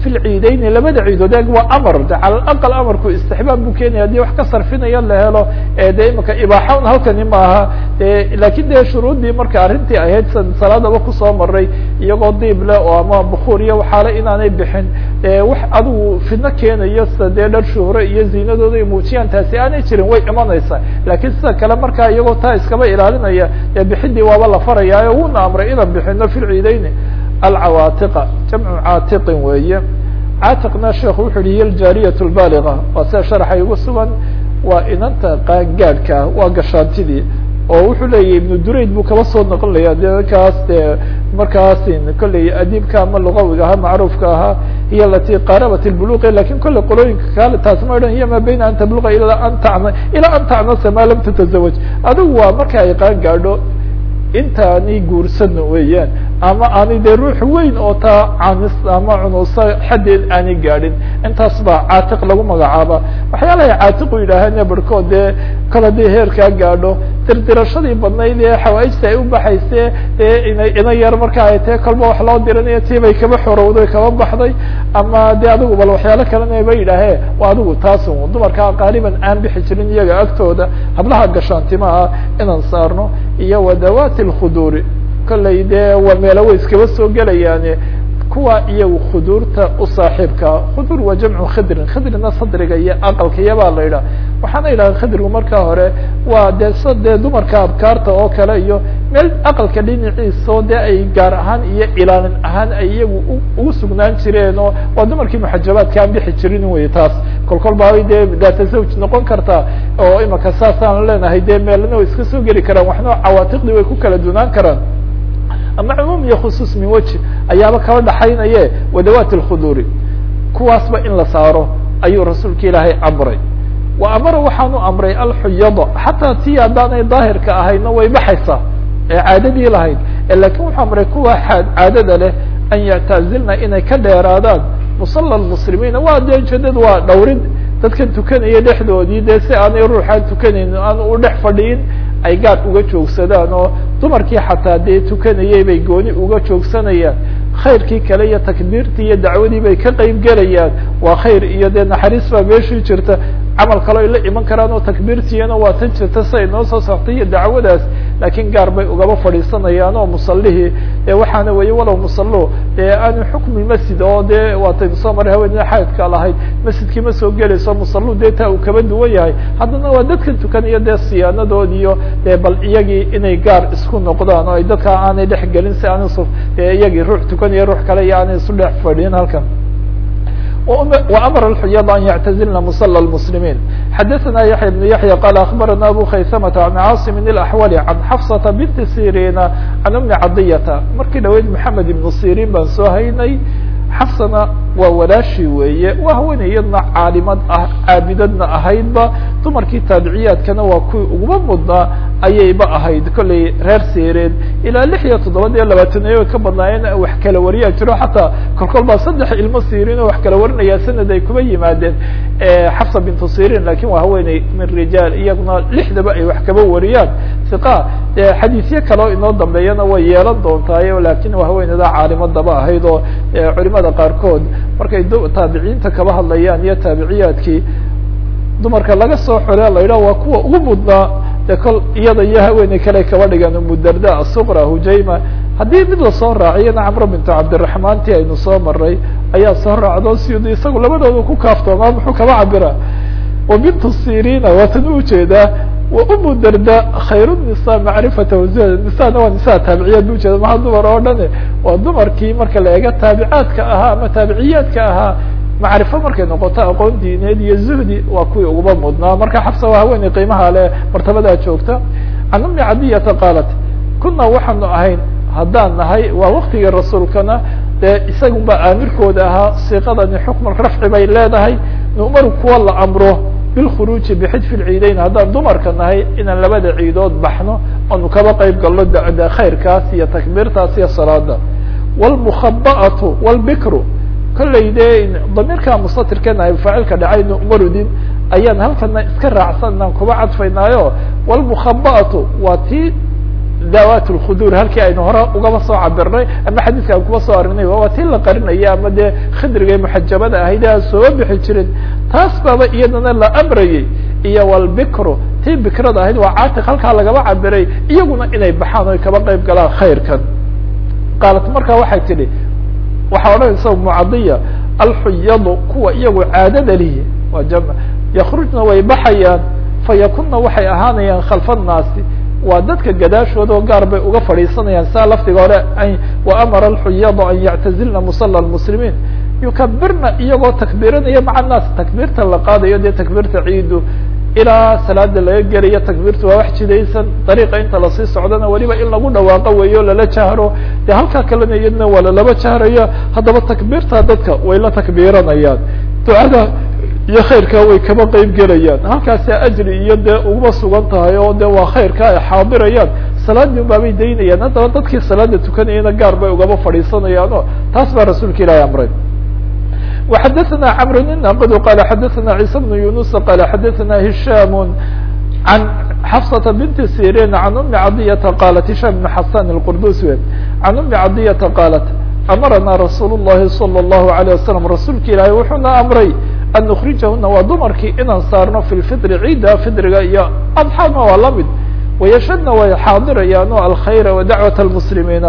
fi lciideyni labada ciidood eeg waa amar de cala aqal amarku istixbaab buu keenaya hadii wax ka sarfinaya la helo de imika ibaaxa un halkani maaha lakin de shuruuddii marka arrintii ahayd salaadaba kusoo maray iyagoo diib leh oo ama bukuur iyo waxaale inaanay bixin wax adigu fidno keenayo sida dee dhar shuhro iyo ziinadooda ay muujiyaan taasi aanay jirin way imanaysaa lakin sida kale markaa iyagoo taa iskaba ilaalinaya dee bixidii waaba la faraya wuuna amray inaan bixino fi lciideyni alcawaatiqa jamcu caatiqin weeye caatiqna sheekhu wuxu uhi hiy aljaariyat lbaaliga waa sida sharaxa igu sugan waa inanta qaangaadhka ah waa gashaantidii oo wuxuu leeyahy ibnu durayd buu kaba soo noqonaya de kaas de markaas kolley adiibka ama lugawiga ahaa macruufka ahaa hiy alati qarabat lbuluqi lakin kolley qolooyinka kale taas ma odhan hiya ma bayna an tabluqa ilaa an tacna ilaa an tacnasa ma lam tatazawaj adigu waa marka ay qaan gaadho intaani guursan weeyaan ama aani dee ruux weyn oo taa canis ama cunusa xaddeed aanay gaadhin intaas baa caatiq lagu magacaaba waxyaalahay caatiqu yidhaaheen barhkood dee kol haddii heerkaa gaadho dirdirashadii badnayd ee xawaaijta ay u baxayse ee ina ina yar marka ay tahe kolba wax loo diranayo tii bay kaba xorowday kaba baxday ama de adigu bal waxyaalo kalena ba yidhaahee waa adigu taasun dumarkaa qaaliban aan bixi jirin iyaga agtooda hablaha gashaantimaha inaan saarno iyo wadawaati lkhuduuri kollay dee waa meelo way iskaba soo gelayaane kuwa iyagu khuduurta u saaxiibkaa khuduur waa jamcu khidrin khidrina sadriga iyo aqalka iyabaa la yidhaha waxaana yidhaha khidrigu markaa hore waa dee s dee dumarka abkaarta oo kale iyo meel aqalka dhinaciisao dee ay gaar ahaan iyo ilaalin ahaan ay iyagu ugu sugnaan jireen oo waa dumarkii muxajabaadka aan bixi jirin wey taas kol kol baabay dee daata zawj noqon kartaa oo imaka saasaan leenahay dee meelna way iska soo geli karaan waxna cawaatiqdii way ku kala dunaan karaan ama cumuum iyo khusuus min weji ayaaba kaba dhaxaynaye wadawaat lkhuduuri kuwaasba in la saaro ayuu rasuulka ilaahay amray wa amara waxaanu amray alxuyada xataa tii haddaanay daahirka ahayna way baxaysaa ee caadadii lahayd lakin wuxuu amray kuwa caadada leh an yactazilna inay ka dheeraadaan musala muslimiina waa dee ujeedadu waa dhowrid dadkan tukanaya dhexdoodii dee si aanay ruuxaan tukanayn aan u dhex fadhiyin ay gaad uga joogsadaan oo dumarkii xataa dee tukanayay bay gooni uga joogsanayaan khayrkii kale iyo takbiirtii iyo dacwadii bay ka qeyb gelayaan waa khayr iyo dee naxariis baa meeshii jirta camal kaloo ay la iman karaan oo takbiirtiiyana waa tan jirta si ay noo soo saartay iyo dacwadaas laakiin gaar bay ugaba fadhiisanayaan oo musallihii dee waxaana weeye walow musallo dee aanu xukmi masjid oo dee waataynu soo maray haweenida xaydka lahayd masjidkii ma soo gelayso musallu dee taa uu kaba duwan yahay haddana waa dadkan tukanaya dee siyaanadood iyo dee bal iyagii inay gaar isku noqdaan oo ay dadka aanay dhex gelin si aan isu dee iyagii ruux tukanaya ruux kale iyo aanay isu dhex fadhiyin halkan وأmر الحyض أن يعتزلna مصلى المسلمين xdثna يحيى بن يحيى قال أخبرنا أbو خyثمة عن cاaصم الأحول عن xفصة بنت سيrين عن أم عضية markii dhaweyd محمد بن سيrين baan soo haynay xafsana waa walaashi weeye waa haweeney iyadna caalimad ah caabidadna ahaydba dumarkii taabiciyaadkana waa kuwii uguma mudnaa ayayba ahayd kollay reer seereed ilaa lix iyo toddoba iyo labaatanayo way ka badnaayeen wax kala wariyaa jiro xataa kolkol baa saddex ilmo sirin oo wax kala warinaya sanad ay kuba yimaadeen xafsa bintu sirin lakin waa haweeney min rijaal iyaguna lixdaba ay wax kaba wariyaan iqa xadiisyo kaleo inoo dambeeyana way yeelan doontaayo lakin waa haweeneyda caalimadaba ahayd oo culimada qaarkood markay taabiciinta kaba hadlayaan iyo taabiciyaadkii dumarka laga soo xore la yidhah waa kuwa ugu mudnaa de kol iyada iyo haweeney kale kaba dhigan umudarda asuqra hujayma haddii mid lasoo raaciyana camro bintu cabdiraxmaan ti aynu soo maray ayaa soo raacdo siyud isagu labadooda ku kaaftoomaa muxuu kaba cabira wa bintu sirina waatan ujeedaa wa umu darda khayr nisa macrifata nisana waa nisaa taabiciyaad bu ujeeda maha dumar oo dhane waa dumarkii marka la eega taabicaadka ahaa ama taabiciyaadka ahaa macrifo markay noqoto aqoon diineed iyo zuhdi waa kuwii uguba mudnaa marka xabsa waa haweeney qiimaha le martabadaa joogta can umi cadiyata qaalat kuna waxaanu ahayn haddaan nahay waa waktigii rasuulkana dee isagun baa aamirkooda ahaa siiqadani xukman rafci bay leedahay nu'maru kuwa la amro bilkhuruuji bixidfi lciideyn haddaan dumarka nahay inaan labada ciidood baxno oonu kaba qeyb galno de khayrkaas iyo takbiirtaas iyo salaada wlmukhaba'atu wlbikru kollay dee damiirka mustatirkeena ay faacilka dhacay nu'marudin ayaan halkana iska raacsan inaan kuba cadfaynaayo wlmukhaba'atu waa tii dawat lkhudur halkii aynu hore ugaba soo cabirnay ama xadiiska aan kuba soo arinay waa tii la qarinaya ama dee khidriga muxajabada ahayd a soo bixi jirin taas baaba iyadana la amrayay iyo walbikru tii bikrada ahayd waa caatiq halkaa lagaba cabiray iyaguna inay baxaan oy kaba qeyb galaan khayrkan qaalat markaa waxay tidhi waxaa odhanaysa mucadiya alxuyadu kuwa iyagu caadada lihi waa jam yakrujna way baxayaan fayakunna waxay ahaanayaan khalfa nnaasi waa dadka gadaashooda oo gaar bay uga fadhiisanayaan saa lafdiga hore wa amara alxuyadu an yactazilna musala lmuslimiin yukabirna iyagoo takbiiranaya maca naas takbiirta la qaadayo dee takbiirta ciidu ilaa salaada laga gelayo takbiirtu waa wax jidaysan dariiqa inta lasii socdana weliba in lagu dhawaaqo weeyo lala jahro dee halkaa kalena iyadna waa lalaba jahraya haddaba takbiirta dadka way la takbiiranayaan ducada iyo khayrkaa way kaba qeyb gelayaan halkaasi ajri iyo dee uguma sugan tahay oo de waa khayrka ay xaadirayaan salaadii unbaabay daynayaan haddaba dadkii salaada tukanayana gaar bay ugaba fadhiisanayaan o taas baa rasuulka ilaahi amray وxadثna cمr الناqd qال xadثna عيسى بن يuنس qال xadثna هiشام عن xفصة بنت سيrين عن أم عضية qالت هiشام بن حسان الqردوس w عن أم عضية qالت أmrna رsuuل اللhi صلى الله عليه وسلم rasuulka ilaahi wuxuuna amray أن نkrijahuna waa dumarkii inaan saarno في الفطr ciida fidriga iyo أضحاna waa lamid وayshadna way xaadirayaan o alkhayr وdacwaة المسلimiina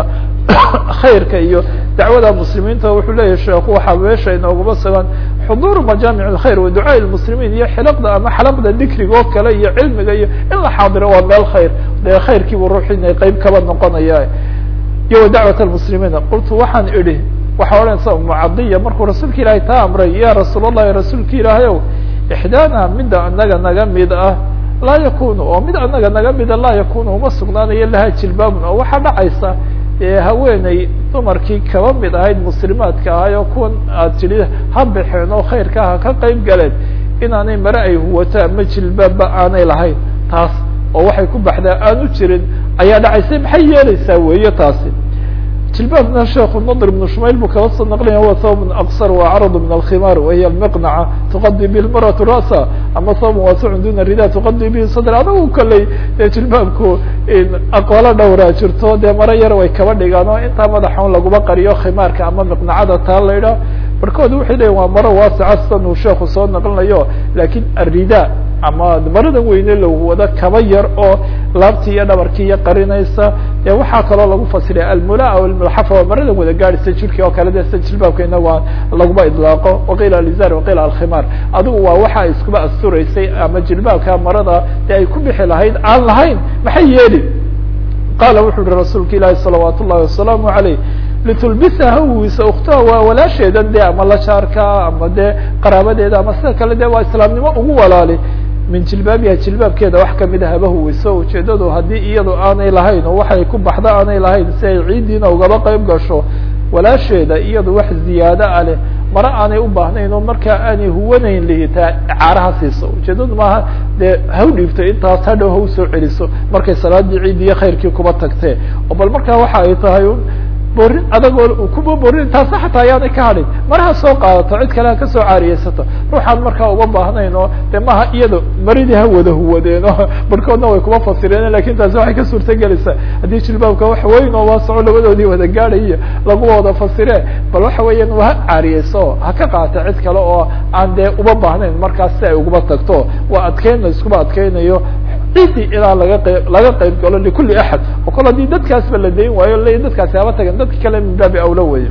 khayrka iyo dacwada muslimiinta wuxuu leeyahy sheekhu waxaa meesha inooguma sugan xuduuru majaamic اkhayr wa ducaa اmuslimiin iyo xilaqda ama xalaqda dikriga oo kale iyo cilmiga iyo in la xaadiro waa meel khayr dee khayrkiibu ruux inay qeyb kaba noqonaya iyo wa dacwat اmuslimiina qultu waxaan idhi waxaa odhanaysa mucadiya markuu rasuulka ilaahay taa amray ya rasuul الlahi rasuulka ilaahay ow ixdaana mida anaga naga mid ah laa yakunu oo mid anaga naga mida laa yakunu uma sugnaanayo laha jilbaabun oo waxaa dhacaysa haweeney dumarkii kaba mid ahayd muslimaadka ahay oo kuwan aad tidhi ha baxeen oo khayrka ha ka qeyb galeen inaanay mare ay huwato ama jilbaabba aanay lahayn taas oo waxay ku baxdaa aanu jirin ayaa dhacaysay maxay yeeleysaa weeye taasi jilbaabna sheekhu nadr ibnu shumayl buu kala soo naqlaya huwa thawbun aqsar wa acradu min alkhimaar wahiya almiqnaca tuqadi bihi lmaratu ra'sa ama thawbun waasicun duna rida tuqadi bihi sadr adagu kaley dee jilbaabku aqoolo dhowraa jirto dee maro yar way kaba dhigaan oo intaa madaxon laguma qariyo khimaarka ama miqnacada taa la idhaah barkood waxay leyihin waa maro waasica sidan uu sheekhu soo naqlinayo lakin arida ama marada weyne lagu wado kaba yar oo laabtii iyo dhabarkii iyo qarinaysa dee waxaa kaloo lagu fasiraya almula aw almulxafa waa marada wada gaadhisa jirki oo kale de sida jilbaabka inaga laguma idlaaqo waqiila alizar waqiila alkhimaar adigu waa waxa iskuba asturaysay ama jilbaabka marada dee ay ku bixi lahayd aan lahayn maxay yeeli qaala wuxu uhi rasuulka ilaahi salawaat ullahi wasalaamu aleyh litulbisa hawiisa uktaha waa walaasheedan de ama la jaarka ama dee qaraabadeeda ama sida kale de waa islaamnimo ugu walaali min jilbaabiha jilbaabkeeda wax kamida haba huweyso ujeedadu haddii iyadu aanay lahayn oo waxay ku baxda aanay lahayn si ay ciiddiina ugaba qeyb gasho walaasheeda iyadu wax ziyaado ah leh mare aanay u baahnayn oo markaa aanay huwanayn lihitaa caaraha siiso ujeedadu maaha dee haw dhiibto intaas hadhow haw soo celiso markay salaadii ciid iyo khayrkii kuba tagtee oo bal markaa waxa ay tahay borin adagoo kuba borin taasna xataa ayaanay ka hadhin maraha soo qaadato cid kale ha kasoo caariyeysato ruuxaan markaa uma baahnayn oo de maha iyado maridii ha wada huwadeen oo barhkoodna way kuma fasireen lakin taasi waxay ka suurta gelaysaa haddii jilbaabka wax weyn oo waasaco labadoodii wada gaadhaiyo lagu wada fasire bal waxa weeyaan waa ha caariyeyso ha ka qaata cid kale oo aan dee uma baahnayn markaas si ay uguma tagto waa adkeyn la iskuma adkeynayo ciddii ilaa laga qeyb laga qeyb galo likuli axad oo kol haddii dadkaasba la dayn waayo le dadkaasi haba tagan dadka kale min baabi awla weye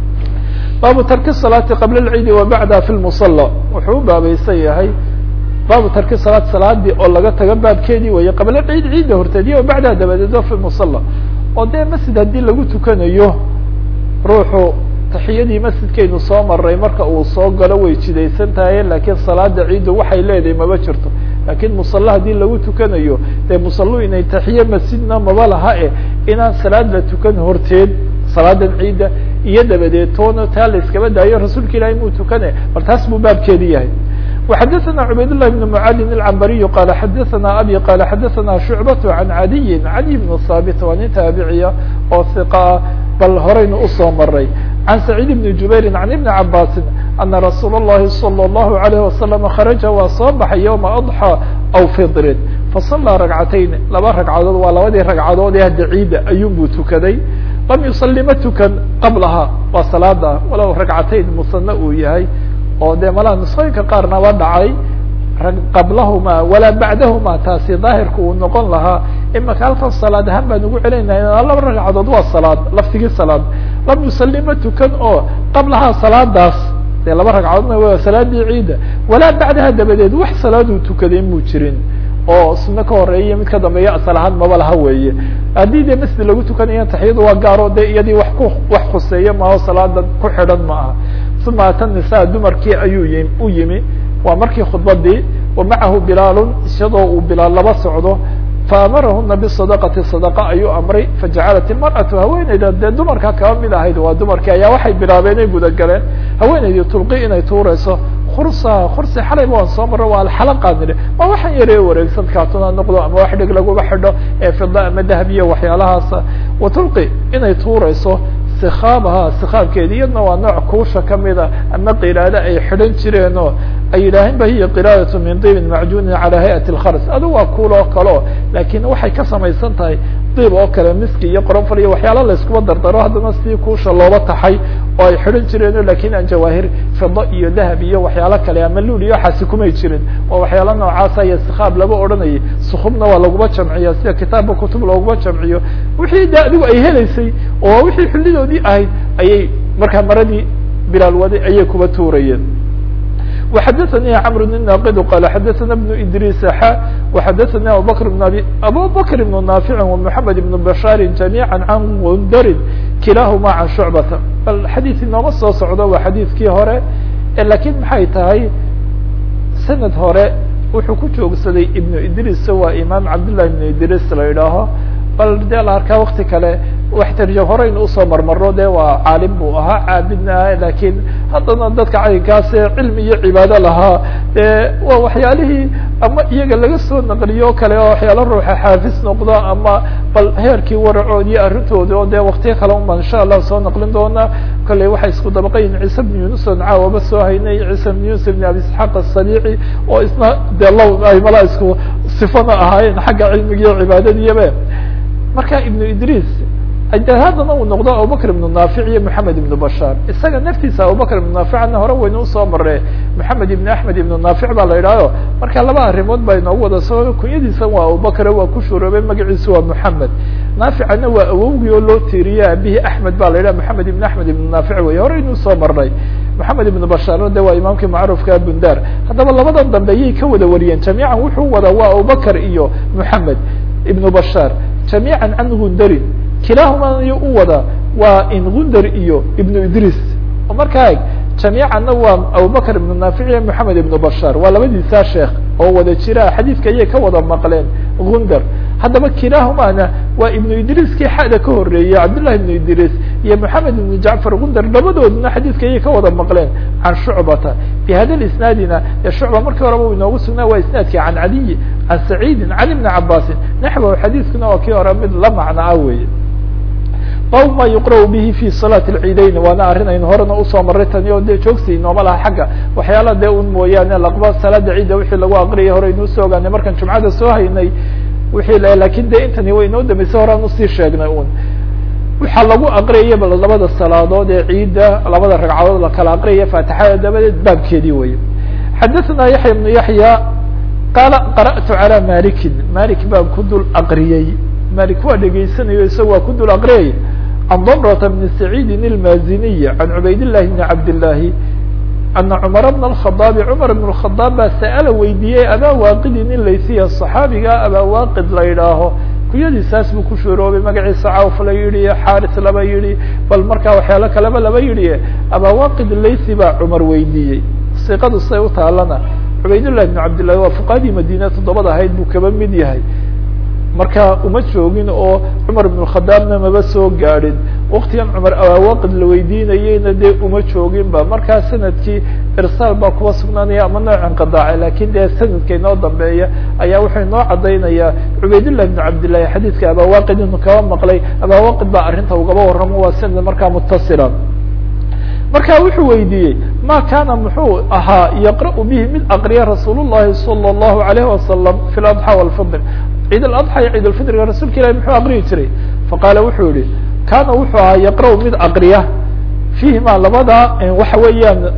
baabu tarki salaati qabla alciidi wa bacdaha fi lmusala wuxuu u baabaysan yahay baabu tarki salaat salaadii oo laga tago baabkeedii weye qabla ciid ciidda horteediya wa bacdaha dabadeedo fi musala oo dee masjid haddii lagu tukanayo ruuxu taxiyadii masjidkaynu soo maray marka uu soo galo way jidaysan tahay lakiin salaada ciiddu waxay leedahay maba jirto lakin musalla haddii lagu tukanayo dee musallu inay taxiye masjidna maba laha e inaan salaad la tukan horteed salaadan ciidda iyo dabadeed toona taa la iskaba daayo rasuulka ilahi muu tukane bal taas buu baabkeedi yahay وxadثna cubayd للh بن mعalin الcmbariي qala xadaثna abi qala xadaثna شhucbaة عan عadiyi عadi بن haaبit waa nin taabiciya oo ثiqa bal horaynu usoo maray عan سacيid بن jubayri عan iبn cabasi ana rasuul الlahi صلى الlahu عalيه وasلم kharaجa waa soo baxay yومa أضحى aw fidrin fasallaa ragcatayn laba ragcadood waa labadii ragcadood ee hadda ciidda ayuunbuu tukaday lam yusalli ma tukan qablaha waa salaada walow ragcatayn musane uu yahay oo dee malaha nusooyinka qaarnaba dhacay qablahuma walaa bacdahuma taasi daahirka uu noqon lahaa imaka halkan salaad ahaan baan ugu celinayna laba ragcadood waa salaad laftigii salaad lam yusalli ma tukan oo qablahaa salaadaas dee laba ragcadoodna waa salaadii ciidda walaa bacdaha dabadeed wax salaaduu tukaday muu jirin oo suno ka horeeya mid ka dambeeya asal ahaan maba laha weeye haddii dee masjid lagu tukanayo taxiyadu waa gaaro de iyadii wax ku wax khuseeya maaho salaada ku xidhan ma aha uma ata nisaa dumarkii ayuu yi u yimi waa markii khudbadii wa macahu bilaalun isagoo uu bilaal laba socdo faamarahuna bisadaqati sadaqa ayuu amray fajacalat ilmar'atu haweeneyda dee dumarka kaba mid ahayd waa dumarkii ayaa waxay bilaabeen ay gudagaleen haweeneydii tulqi inay tuureyso kursa kursi xalayba waan soo maro waa alxalaqa nidhi waa waxaan yaree wareegsan kaatuna noqdo ama wax dhig laguba xidho ee fida ama dahab iyo waxyaalahaasa watulqi inay tuureyso sikaabaha sikaabkeedi iyadna waa nooc kuusha kamida ama qiraado ay xidhan jireenoo ay yidhaaheen ba hiya qiraadatu min diibin macjuunin calaa hayati lkhars adu waa kuul oo kaleo laakiin waxay ka samaysan tahay diib oo kale miski iyo qoronfal iyo waxyaala layskuba dardaro haddana sidii kuusha looba taxay oo ay xidhan jireeno lakin aan jawaahir fido iyo dahab iyo waxyaalo kale ama luul iyo waxaasi kumay jirin oo waxyaala noocaasa iyo sikaab laba odhanayay sukubna waa laguma jamciya sida kitaabka kutub looguma jamciyo wixii de adigu ay helaysay oo wixii xullidoodii ahayd ayay markaa maradii bilaal waday ayay kuba tuurayeen وxdثnي cمر بن ناqd qال xdثna بن إdrيس x وxdثnي abubكر بن abi abubكر بن نافع ومحمد بن بشhاr جميعا عن غndr kilahma عن شعبة bal xadيث inooma soo socdo waa xadيثkii hore lakin maxay tahay sanad hore wuxuu ku joogsaday iبن idris waa imaam cabdاللahi بن idris la idhaaho bal de la arkaa wakti kale wax tarjam horeynu usoo marmaro de waa caalim buu ahaa caabidna ah lakin haddana dadka caynkaas cilmi iyo cibaado lahaa de waa waxyaalihii ama iyaga laga soo naqliyo kale oo waxyaalo ruuxa xaafis noqdo ama bal heerkii waracoodi iyo arrintoodi oo de waktiyo kale un baan insha allah soo naqlin doonaa kolley waxay isku dabaqayin ciise bn yunus on caawaba soo haynay ciise bn yunus bn abi isxaaq asadiici oo isna de low ay mala isku sifana ahaayeen xagga cilmiga iyo cibaadadiiyabe marka ibnu idris haddana uu noqdo abubakr ibnu naafic iyo moxamed ibnu bashaar isaga naftiisa abubakr ibnu naaficna hore waynu usoo mare moxamed ibn axmed ibnu naafic baa la yidhahyo marka laba arrimood baa inoogu wada soo kunyadiisa waa abubakr waa ku shuroobay magaciisu waa moxamed naaficana waa awowgii oo loo tiiriyey abihi axmed ba la yidhah moxamed ibn axmed ibnu naafic wey horeynu usoo marnay moxamed ibnu bashaarna de waa imaamkii macruufka bundar haddaba labadan dambe ayay ka wada wariyeen jamiican wuxuu wada waa abubakr iyo moxamed ibnu bashaar jamiica can gundarin kilahuma iyo u wada waa in gundar iyo ibnu idris oo markaa jamiicanna waa abubakr ibnu naafic iyo moxamed ibnu bashaar waa labadiisaa sheekh oo wada jira xadiidka ayay ka wada maqleen gundar haddaba kilahumana waa ibnu idriiskii xada ka horeeyey cabdullahi ibnu idris iyo moxamed ibnu jacfar gundar labadooduna xadiidka ayay ka wada maqleen can shucbata bi hada isnaadina ee shucba markii horeba u inoogu sugnaa waa isnaadkii can caliyi can saciidin can ibni cabaasin naxwahu xadiiskuna waa kii hore mid la macno ah weeye bab ma yuqra' bihi fi salaati اlciidayn waana arrin aynu horena usoo maray tani oo dee joogsi inooma laha xagga waxyaala dee un mooyaane laqba salaada ciidda wixii lagu aqriyay hore inuu soo ogaanay markaan jumcada soo haynay wixii lakin de intani way inoo dambeysay horean usii sheegnay un waxaa lagu aqriyaya bal labada salaadood ee ciidda labada ragcadood la kala aqriyaya faatixada dabadeed baabkeedii wey xadaثna yaxya ibnu yaxya qaala qara'tu calى malikin malik baan ku dul aqriyey malik waa dhegaysanayo isaga waa ku dul aqriyay can damrata bni saciidin ilmaziniy can cubayd llahi bni cabdillaahi ana cumar bna alkhadaabi cumar bn اkhadaab baa sa'ala weydiiyey abaa waaqidin in laysiya صaxaabiga abaa waaqid la yidhaaho kuyadiisaas buu ku shuroobay magaciisa cawf la yidhi xaaris laba yidhi bal markaa waxyaalo kaleba laba yidhi abaa waaqid laysi baa cumar weydiiyey siqadu say u taalana cubaydullahi bn cabdillahi waa fuqahadii madiina toddobada ahayd buu kaba mid yahay marka uma joogin oo cumar ibn khadaabna maba soo gaadhin waktigan cumar awaaqid la weydiinayeyna dee uma joogin ba markaa sanadkii irsaal baa kuwa sugnaanaya ama nooc inqidaaca lakin dee sanadka inoo dambeeya ayaa wuxuu inoo caddaynaya cubaydullah ibn cabdillahi xadiidka abawaaqid inu kaba maqlay abawaaqid baa arrinta ugaba warramo waa sanad markaa mutasila marka wuxuu weydiiyey ma kana muxuu ahaa yaqra'u bihi mid aqriya rasuul الlahi salى الlahu عalayه wasalam fi اadxى wاlfidr ciid aladxى iyo ciid alfidriga rasuulka ilahi muxuu aqriyi jiray faqaala wuxuu yihi kana wuxuu ahaa yaqra'u mid aqriya fiihima labada waxa weeyaan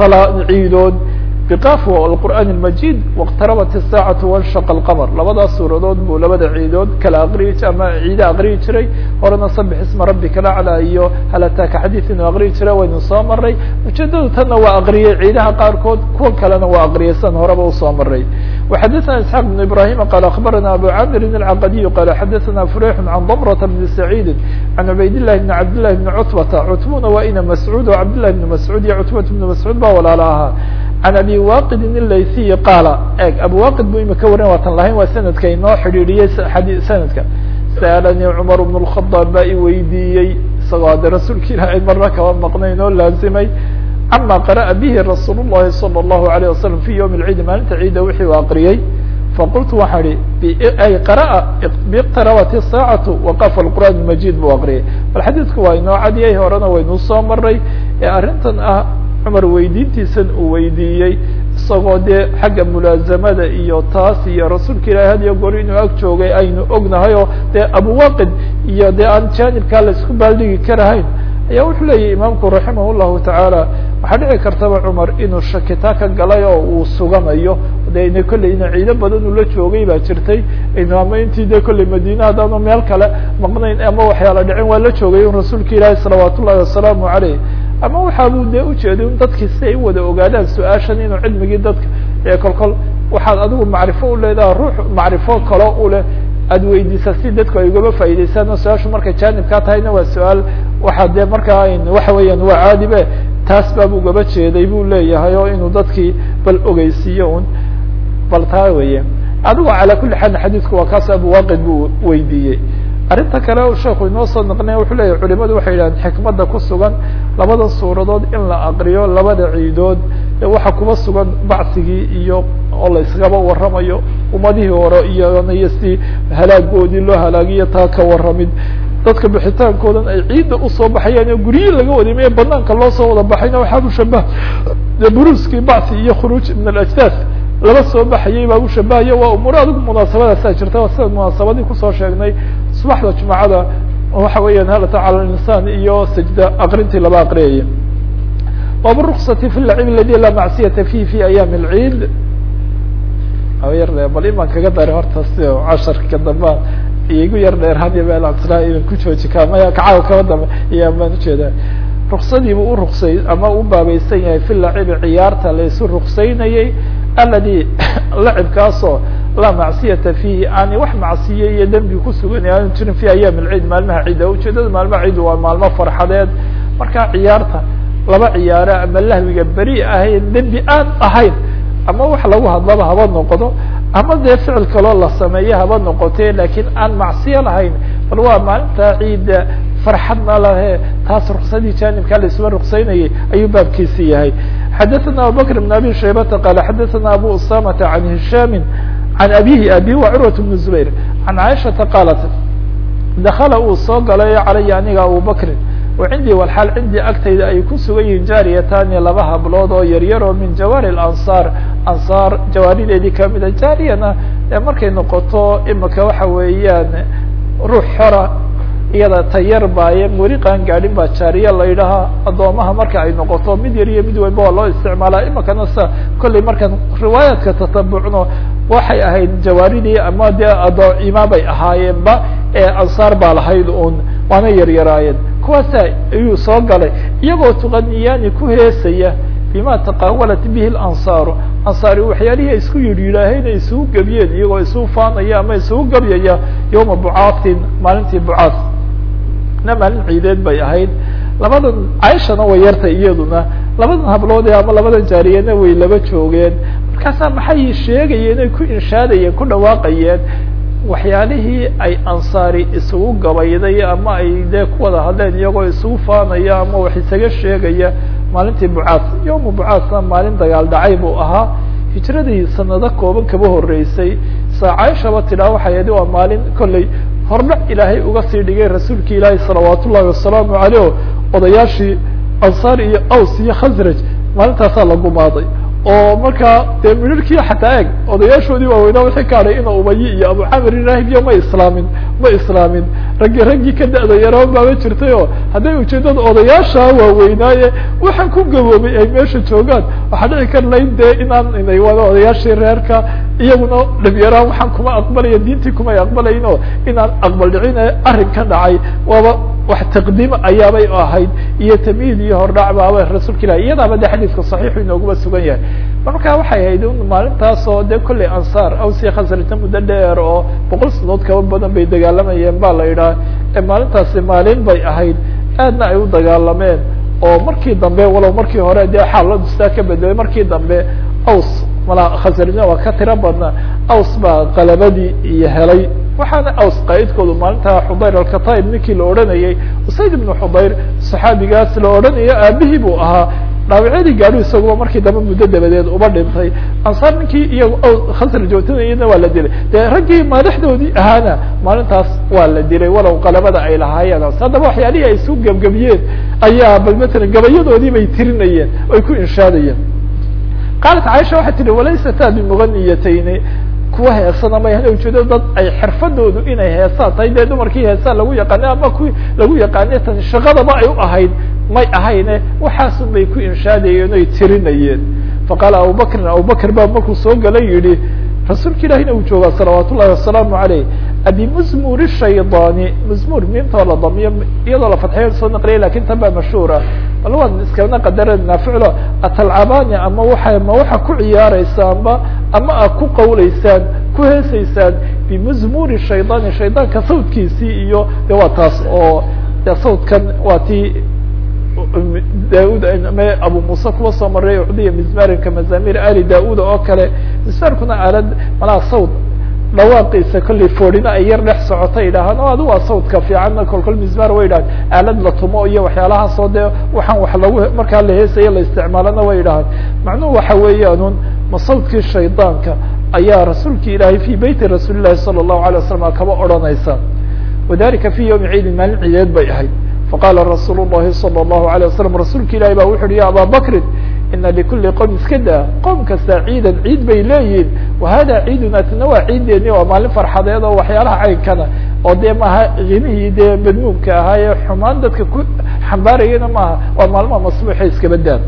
ciidood bqaf alqur'aan اlmajid wاqtarabat الsaacaةu wanshaqa اlqmr labadaas suuradood buu labada ciidood kala aqriyi ama ciide aqriyi jiray horena sabix isma rabika laclى iyo hal ataaka xadiid inuu aqriyi jiray waynu soo maray ujeedadu tanna waa aqriyey ciidaha qaarkood kuwa kalena waa aqriyay san horeba usoo maray وxadثna isحاq بن ibrahim qal aخbarana abu camirin الcaqadiy qala xadaثna fureyx can dmrة bn sacيidi can cubayd لlahi bn cabd لlahi bn cutbata cutbuna waa ina mascuud o cabd لlahi bn mascuud iyo cutbat bn mascuud ba walaala ahaa can abi waqidin ilaysiyi qaala eg abu waqid bu imika warin waatan lahayn waa sanadka inoo xidhiidhiyey sanadka sa'alanii cumar bn الkhadaab baa i weydiiyey isagoo hadde rasuulka ilaahay marna kaba maqnayn oo laazimay cama qara'a bihi rasuul الlahi salى الlahu عalيه wasalam fi ywm اlciidi maalinta ciida wixii u aqriyey faqultu waxaan ihi ay qara'a biqtarabat الsaacatu waqafa اlqur'an اmajid buu aqriyay bal xadiidku waa inoo cadiyay horena waynuu soo maray ee arrintan ah cumar weydiintiisan uu weydiiyey isagoo dee xagga mulaazamada iyo taas iyo rasuulka ilahi had iyo goor inuu ag joogay aynu ognahay oo dee abuwaqid iyo dee aan janibkaa la isku baaldhigi karahayn ayaa wuxuu leeyahy imaamku raximah llahu tacaala waxaa dhici kartaba cumar inuu shakitaa ka galay oo uu suganayo de ina kolley ina ciido badan uu la joogay baa jirtay ama intii de kolley madiine haddaanu meel kale maqnayn ama waxyaala dhicin waa la joogay un rasuulka ilaahi salawaat ullahi wasalaamu caleyh ama waxaabuu dee ujeeday un dadkii si ay u wada ogaadaan su-aashan inuu cilmigii dadka ee kol kol waxaad adigu macrifo u leedaha ruux macrifo kalo u leh aada weydiisa si dadku ay ugaba faa'idaystaan oo su-aashu markay janibkaa tahayna waa su-aal waxaa dee markaa waxa weeyaan waa caadibe taas baab ugaba jeeday buu leeyahay oo inuu dadkii bal ogeysiiyo un bal taa weeye adigo calaa kuli xaal xadiidku waa kaas abuwaqid buu weydiiyey arrinta kale sheeku inoo soo naqnaya wuxuu leeyahy culimadu waxay yidhahdeen xikmadda ku sugan labada suuradood in la aqriyo labada ciidood waxaa kuba sugan bacsigii iyo oo la iskaba warramayo ummadihii hore iyonaiyo si halaagoodii loo halaagiyo taa ka warramid dadka bixitaankoodan ay ciidda usoo baxayaan oo guryihii laga wadimay banaanka loo soo wada baxayna waxaa mushabah buruuskii bacsi iyo khuruuj min alajdaad laba soo baxayay baa u shabahaya waa umuuro adigu munaasabadaasaa jirta sida munaasabadii kusoo sheegnay subaxda jumacada waxa weeyaan halata cala linsaan iyo sajda aqrintii laba aqriyaya bab ruksati fi lacib aladi laa macsiyata fihi fi ayaami alciid yar bal imaan kaga daray horta si casharka dambaan igu yar dheerhadiyo meelaa idan ku jooji ka maya kacaaga kaba dambe iya baan ujeedaa ruksadiibu u ruksay ama u baabaysan yahay fi lacibi ciyaarta laysu ruksaynayey aladi lacibkaasoo laa macsiyata fiihi aani wax macsiye iyo dembi kusugan aanu jirin fi ayaam alciid maalmaha ciida ujeedada maalmaha ciid waa maalmo farxadeed markaa ciyaarta laba ciyaaro ama lahwiga beri ahayn dembi aan ahayn ama wax lagu hadlaba haba noqdo ama dee ficil kaloo la sameeye haba noqote lakiin aan macsiyo lahayn bal waa maalinta ciida farxadna lahe taas ruksadii janibkaa laisuma ruksaynayay ayuu baabkiisi yahay xadaثana abubakr بn abi shaybata qala xadaثana abu usamata can hishaami can abihi abi wa curwat bn zubayr can caiشhaةa qaalat dakala uu soo galay calaya aniga abubakrin wacindii walxaal cindii agtayda ay ku sugan yihiin jaariyatani laba hablood oo yaryar oo min jawaari ansaar ansaar jawaarideedii kamida jaariyana ee markay noqoto imika waxa weeyaan ruux xora iyada tayar baaye weli qaan gaadhin baa jaariya la yidhahaa addoomaha marka ay noqoto mid yar iyo mid weynba waa loo isticmaalaa imikana sa kollay markaan riwaayaadka tatabucno waxay ahayd jawaaridii ama dee addoocima bay ahaayeenba ee ansaar baa lahayd un waana yaryaraayeen kuwaasa ayuu soo galay iyagoo tuqaniyaani ku heesaya bima taqaawalat bihi lansaaru ansaari waxyaalihii ay isku yidhi yidhaaheen ay isugu gebiyeen iyagoo isugu faanaya ama isugu gebyaya yowma bucaatin maalintii bucaad na maalin ciideed bay ahayd labadan caishana way yartay iyaduna labadan hablood ama labadan jaariyana way laba joogeen markaasaa maxay sheegayeen ay ku inshaadayeen ku dhawaaqayeen waxyaalihii ay ansaari isugu gabayday ama ay dee ku wada hadleen iyagoo isugu faanaya ama wax isaga sheegaya maalintii bucaas yowma bucaasna maalin dagaal dhacay buu ahaa hijradii sanado kooban kaba horeysay saa caaishaba tidhaa waxay ahayd waa maalin kolley hordhac ilaahay uga sii dhigay rasuulki ilaahi salawaat ullahi wasalaamu caleyh o odayaashii ansaar iyo aws iyo khasraj maalintaasaa la gumaaday oo markaa dee midharkii xataa eeg odayaashoodii waaweynaa wixii ka hadhay ina ubayi iyo abu camir iraahibiyo ma islaamin ma islaamin raggi raggii ka da-da yaraa baaba jirtay oo hadday ujeedada odayaasha waaweynaaye waxaan ku gaboobay ay meesha joogaan waxaa dhici kar layn dee inaan inay wada odayaashii reerka iyaguna dhabyaraan waxaan kuma aqbalaya diintii kumay aqbalayn oo inaan aqbal dhicin arrin ka dhacay waaba wax taqdiim ayaabay ahayd iyo tamyiid iyo hordhac baaba rasuulka ilahi iyadaaba de xadiiska saxiixu inooguma sugan yahay marka waxay ahayd maalintaas oo de kolley ansaar awsi khasrita muddo dheer oo boqol sanadood kaba badan bay dagaalamayeen ba la yidhaha maalintaasi maalin bay ahayd aadna ay u dagaalameen oo markii dambe walow markii hore dee xaaladu sidaa ka bedelay markii dambe aws mala khasrina waa ka tiro badna aws baa qalabadii iyo helay waxaana aws qaaidkoodu maalinta xudayr alkataib ninkii la odhanayay usayd ibnu xudayr saxaabigaas la odhanayo aabihii buu ahaa dhaawacyadii gaadhu isaguba markii dambe muddo dabadeed uba dhintay ansaar ninkii iyago khasr joogtanayana waa la dilay dee raggii madaxdoodii ahaana maalintaas waa la dilay walow qalabada ay lahaayeen haddaba waxyaalihii ay isu gebgebiyeen ayaa bal matalan gabayadoodii bay tirinayeen ay ku inshaadayeen qaalat caaisha waxay tihi walaysata bimuganiyatayni kuwa heesana may hana ujeedo dad ay xirfadoodu inay heesaan tahay dee dumarkii heesaan lagu yaqaana ama ku lagu yaqaane tan shaqadaba ay u ahayd may ahayne waxaasun bay ku inshaadayeen oy tirinayeen faqaala abubakrin abubakr baa markuu soo galay yihi rasuulka ilahina uu joogaa salawaat ullahi wasalaamu aleyh abimuzmuri shaydaani muzmur miimtoo la damiyo iyadoo la fadxeyo soo naqliyay lakin tan baa mashhuura bal waan iskana qadarana ficlo atalcabani ama waa ma waxa ku ciyaaraysaanba ama a ku qawleysaan ku heesaysaan bimuzmuri shaydaani shaydaanka sawdkiisii iyo de waa taas oo de sawdkan waa tii daud abu muuse kuwa soo maray ucdiya mizmarinka mazamir ali da-uda oo kale mizmaarkuna aalad malaa sawd dhawaaqiisa kollay foorina ay yar dhex socota yidhaahaan o adi waa sawdka fiicanna kolkol mizmar way yidhahaan aalad la tumo iyo waxyaalahaasoo dee waxaan wax lagu markaa la heesayo la isticmaalana way yidhahaan macnuhu waxa weeyaanun ma sawdkii shaydaanka ayaa rasuulki ilaahay fi beyti rasuuli llahi sala allahu alay wasalam kaba odhanaysa wadalika fi yawmi ciidin maalin ciideed bay ahayd faqala rasuul الlahi salى الlahu عalيه wasalam rasuulka ilahi ba wuxu uhi ya aba bakrin ina likuli qowm iska daa qoom kasta ciidan ciid bay leeyihin wahada ciiduna tana waa ciideeni waa maalin farxadeed oo waxyaalaha caynkana oo dee maaha kinihii dee madmuumka ahaa ee xumaan dadka ku xambaarayana maaha waa maalmaha masbuuxa iskaba daa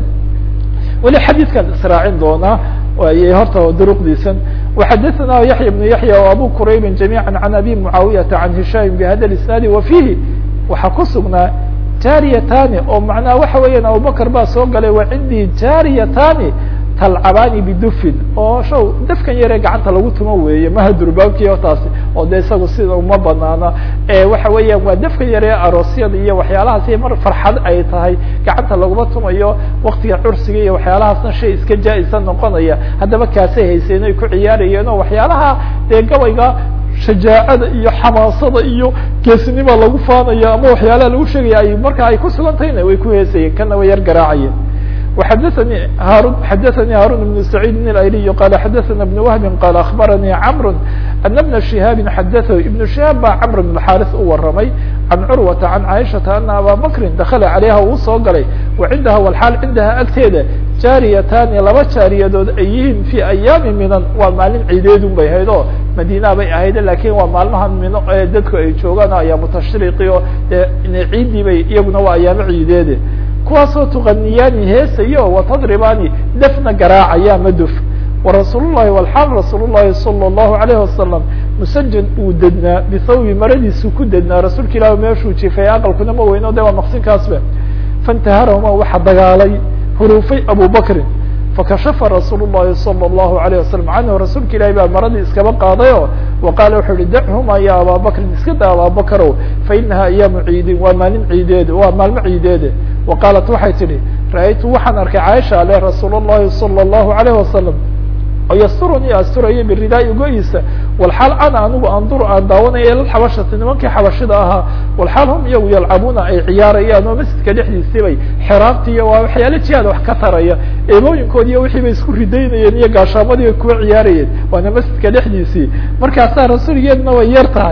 weli xadiidkan israacin doonaa waayey horta duruqdiisan وxadثna yaحya بن yaحya و abu qurayb جamيعا عan abi muعaawiyaةa عan hishaam bhada الاسناad wa fihi waxaa ku sugnaa jaariyatani oo macnaha waxa weeyaan abubakr baa soo galay wa cindii jaariyatani talcabani bidufin oo shaw dafkan yaree gacanta lagu tumo weeye maha durbaankiyo taasi oo de isagu sida uma banaana waxa weeyaan waa dafkan yaree aroosyada iyo waxyaalahaasi mar farxad ay tahay gacanta laguma tumayo waktiga cursiga iyo waxyaalahaasna shay iska jaa-isa noqonaya haddaba kaasay hayseen ay ku ciyaarayeen oo waxyaalaha dee gabayga shajaacada iyo xamaasada iyo geesinima lagu faanaya ama waxyaalaha lagu sheegaya ay marka ay ku sugan tahayna way ku heesayeen kana way yar garaacayeen وxadثnي hاrون xadثnي hاrون بن سعيد الأيلي qال xadثna بن وهب qال أخبرني cمر أن بن شهاaب xadثه iبن شهاaب baa cمر بن الحاrث u waramay عن cروة عن عائشhaةa أن abا بكri دkل عaليha uu soo galay وعindaha والحاal cindaha agteeda jaariyatani laba jaariyadood ay yihiin في أياami minan waa maalin ciideedun bay ahayd oo madina bay ahayd lakin waa maalmaha mino ee dadku ay joogaan ayaamu tashriqi o de ciidii bay iyaguna waa ayaamo ciideede kuwaasoo tuqaniyaani heesayo watadribani dafna garaacaya maduf warasuul llahi walxaal rasuul llahi salى الlahu alayه wasalam musajan uu dednaa bithawbi maradiisu ku dednaa rasuulka ilah meeshuu jifay aqalkuna ma weyno de waa maqsinkaasba faاntaharahuma waxa dagaalay huruufay abu bakrin fakashafa rasuul الlahi salى الlahu عalيه wasalam canhu rasuulka ilahi baa maradii iskaba qaaday o wa qaala wuxuu uhi dachuma ya abaa bakrin iska da abaa bakrow fainaha ayaamu ciidin waa maalin ciideede waa maalmo ciideede wa qaalat waxay tidhi ra-aytu waxaan arkay caaisha ale rasuul الlahi salى الlahu عalيه wasalam oo yasturunii asturaya biridaai go-iisa walxaal ana anigu anduru aan daawanaya ila xabashati nimankii xabashida ahaa walxaal hum iyagu yalcabuuna ay ciyaarayaan oo masjidka dhexdiisii bay xiraabtiiyo waa waxyaala jihaad wax ka taraya eebooyinkoodi iyo wixii bay isku ridaynayeen iyo gaashaamadii bay kuwa ciyaarayeen waana masjidka dhexdiisii markaasaa rasuulgeedna way yar tahay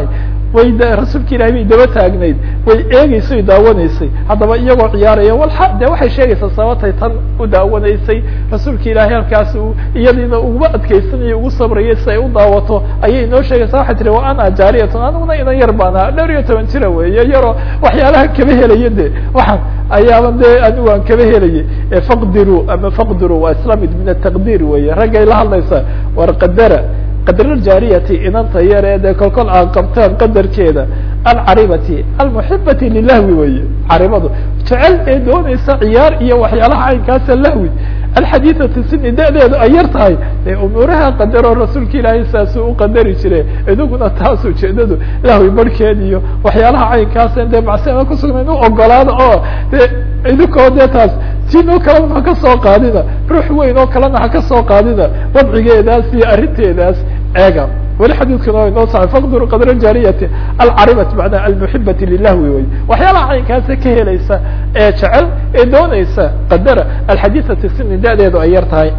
way rasuulka ilahay bay daba taagnayd way eegeysay daawanaysay haddaba iyagoo ciyaaraya walxa de waxay sheegaysaa sababtay tan u daawanaysay rasuulka ilaahay halkaas uu iyadiina uguba adkeysanaya ugu sabrayay si ay u daawato ayay inoo sheegaysaa waxay tihi wa ana jaariyatun aniguna inan yar baana dhowr iyo toban jira weeye yaroo waxyaalaha kaba helaya de waxaan ayaaba dee anigu aan kaba helayay faqdiruu ama faqdiruu waa isla mid min ataqdiir weeye raggay la hadlaysaa war qadara qadraljaariyati inanta yar ee dee kolkol aad qabtaan qadarkeeda alcaribati almuxibati lilahwi weye caribadu jecel ee doonaysa ciyaar iyo waxyaalaha caynkaasa lahwi alxadiidati sini da-deedu ay yar tahay dee umuuraha qadaroo rasuulka ilaahay saasuu u qadari jire idaguna taas ujeedadu lahwi barhkeed iyo waxyaalaha caynkaasa dee macsima kusugnayn u ogolaada oo de idinkoo dee taas tinoo kalena ha ka soo qaadina ruux weyn oo kalena ha ka soo qaadina wadcigeedaas iyo arrinteedaas eega weli xadiidkuna wa inoo saxay faqduru qadra jaariyati alcaribati macnaa almuxibati lilahwi wey waxyaalaha caynkaasa ka helaysa ee jecel ee doonaysa qadara alxadiidati sini da-deedu ay yar tahay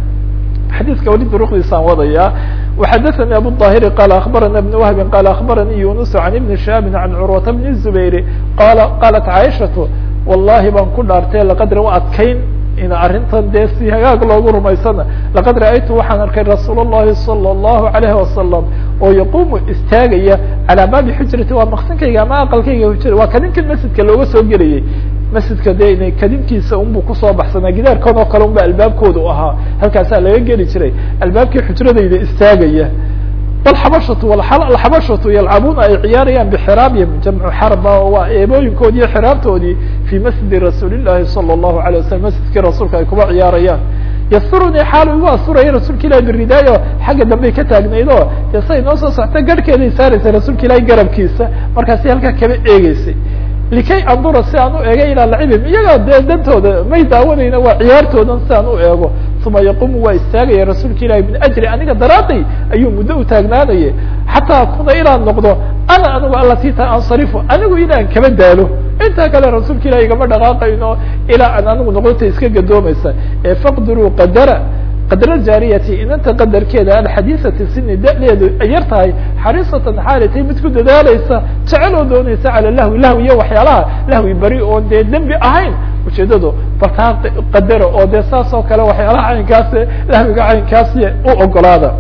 xadiidka weli duruqdiisaan wadaya وxadثnي abu الظاhiri qال aخbarana بن وهbi qال aخbaranii yunus عan iبni شhaabi عan curwata بn الزubayr qal qalat caiشhaةu wallahi baan ku dhaartay laqad ra adkayn in arrintan dee si hagaag loogu rumaysana laqad ra'aytu waxaan arkay rasuul الlahi salى الlahu عalayه wasalam oo yaqumu istaagaya calىa baabi xujrati waa maqsinkayga ama aqalkayga hujra waa kadinkan masjidka looga soo gelayay masjidka de ina kadinkiisa unbu kusoo baxsanaa gidaarkood oo kale unba albaabkooda u ahaa halkaasaa laga geli jiray albaabkii xujradayda istaagaya walxabashatu alxabashatu yalcabuuna ay ciyaarayaan bixiraabihim jamcu xarba waa eebooyinkoodi iyo xiraabtoodii fii masjidi rasuuli llahi salى الlahu alيه wasalam masjidkii rasuulka ay kuba ciyaarayaan yasturunii xaal igu asuraya rasuulka ilahi biridaayo xagga dambey ka taagnayd oo dee say noo soo socta garhkeeday saaraysay rasuulka ilahi garabkiisa markaasi halkaa kaba eegeysay likay andura si aan u eega ilaa lacibim iyagaa dee dantooda may daawanayna waa ciyaartoodan si aan u eego uma yaqumu waa istaagaya rasuulka ilahi min ajri aniga daraaday ayuu muddo u taagnaanayay xataa kuna inaan noqdo ana anigu alatita ansarifu anigu inaan kaba daalo intaa kale rasuulka ilahi igama dhaqaaqayno ilaa aan anigu noqdota iska gadoomaysa ee faqdiruu qadara qadra jaariyati inanta qadarkeeda alxadiisati sini da-deedu ay yar tahay xariisatan xaalatay mid ku dadaalaysa jecel oo doonaysa cala lahwi lahwi iyo waxyaalaha lahwi beri oon dee dembi ahayn ujeedadu bartaa qadara oo dee saas oo kale waxyaalaha caynkaas lahwiga caynkaasi u ogolaada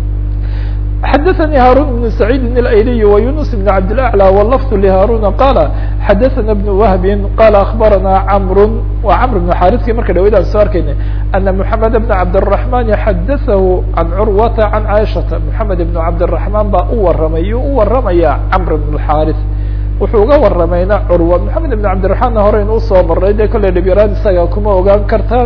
xadaثnي hاrون بن سعيid الأyلي ويuنس بن عبد الأعلى واللفظ لhاrون qال xadaثna بن وهب qال أخبرنا cمر wa cمر بن xاrثki marka dhawaydaan soo arkayna أن محمد بن عبدالرحمن xadaثه عن cروة عن عائشhaةa محمد بن عبدالرحمن baa u waramay u waramaya cمر بن الحاrث wuxuu uga waramayna curwa محamed بن cabdiرaحmanna horeyn usoo maray de kolley dhibyaraan isaga kuma ogaan kartaan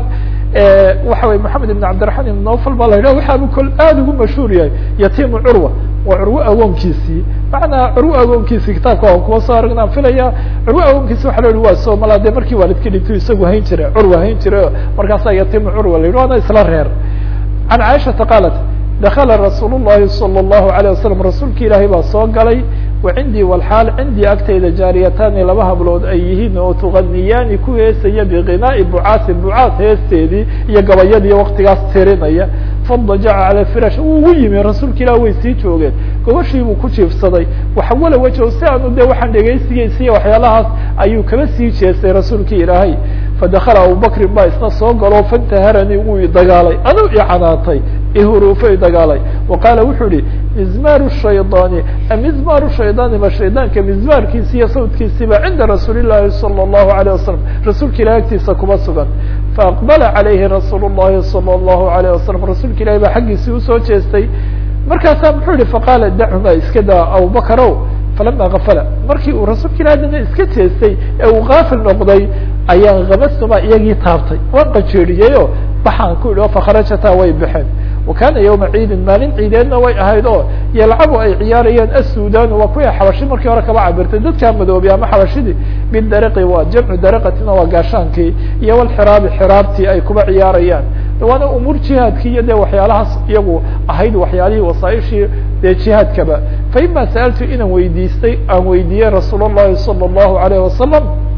waxa wey maxamed ibn cabdiraحman ibn nofal baa la yidhah waxaaba kol aada ugu mashhuur yahay yatimu curwa waa curwo agoonkiisii macnaa curwo agoonkiisii kitaabka aan kuwa soo aragnaan filaya curwo agoonkiisi waxa la yihi waa soomala de markii waalidka dhinto isagu hayn jiray curwa hayn jiray markaasaa yatimu curwa la yidhi waana isla reer can caaishata qaalat dakala rasuul الlahi salى الlahu عalيه wasalam rasuulka ilaahay baa soo galay wacindii walxaal cindii agtayda jaariyataani laba hablood ay yihiin oo tuganiyaani ku heesaya biqinaa'i bucaasi bucaas heesteedii iyo gabayadii waktigaas tirinaya fadajaca cala firash wuu ugu yimi rasuulka ilah way sii joogeen gobashii buu ku jiifsaday waxawala wajo si aanu de waxaan dhegaysigiisiiyo waxyaalahaas ayuu kaba sii jeestay rasuulka ilaahay fadakala abubakrin baa isna soo galo fantaharanii wuu idagaalay anuu icanaatay ihuruufa idagaalay wa qaala wuxuu ihi mizmaaru shaydaani mizmaaru shaydaani ma shaydaanka mizmaarkiisi iyo sawdkiisiiba cinda rasuuli llahi salى الlahu عalيه wasalam rasuulka ilahi agtiisa kuma sugan faaqbala calayhi rasuul الlahi salى الlahu عalيه wasalam rasuulka ilahi baa xaggiisii usoo jeestay markaasaa muxuu yihi faqaala dachuma iska daa abubakarow falama gafala markii uu rasuulka ilahi dana iska jeestay ee uu gaafil noqday ayaa kabastuma iyagii taabtay waan qajeedhiyeyo baxaan ku idhi o fakharajata way baxeen wa kana yawma ciidin maalin ciideedna way ahayd oo yalcabu ay ciyaarayeen assudan waa kuwii xabashi markii hore kaba cabirtay dadkaa madoobay ama xabashidii bidariqi waa jamcu dariqatina waa gaashaankii iyo walxiraabi xiraabtii ay kuba ciyaarayaan waana umuur jihaadkii iyo de waxyaalahaas iyagu ahayd waxyaalihii wasaaishii dee jihaadkaba fa ima sa'altu inaan weydiistay aan weydiiyey rasuul الlahi salى الlahu عalayه wasalam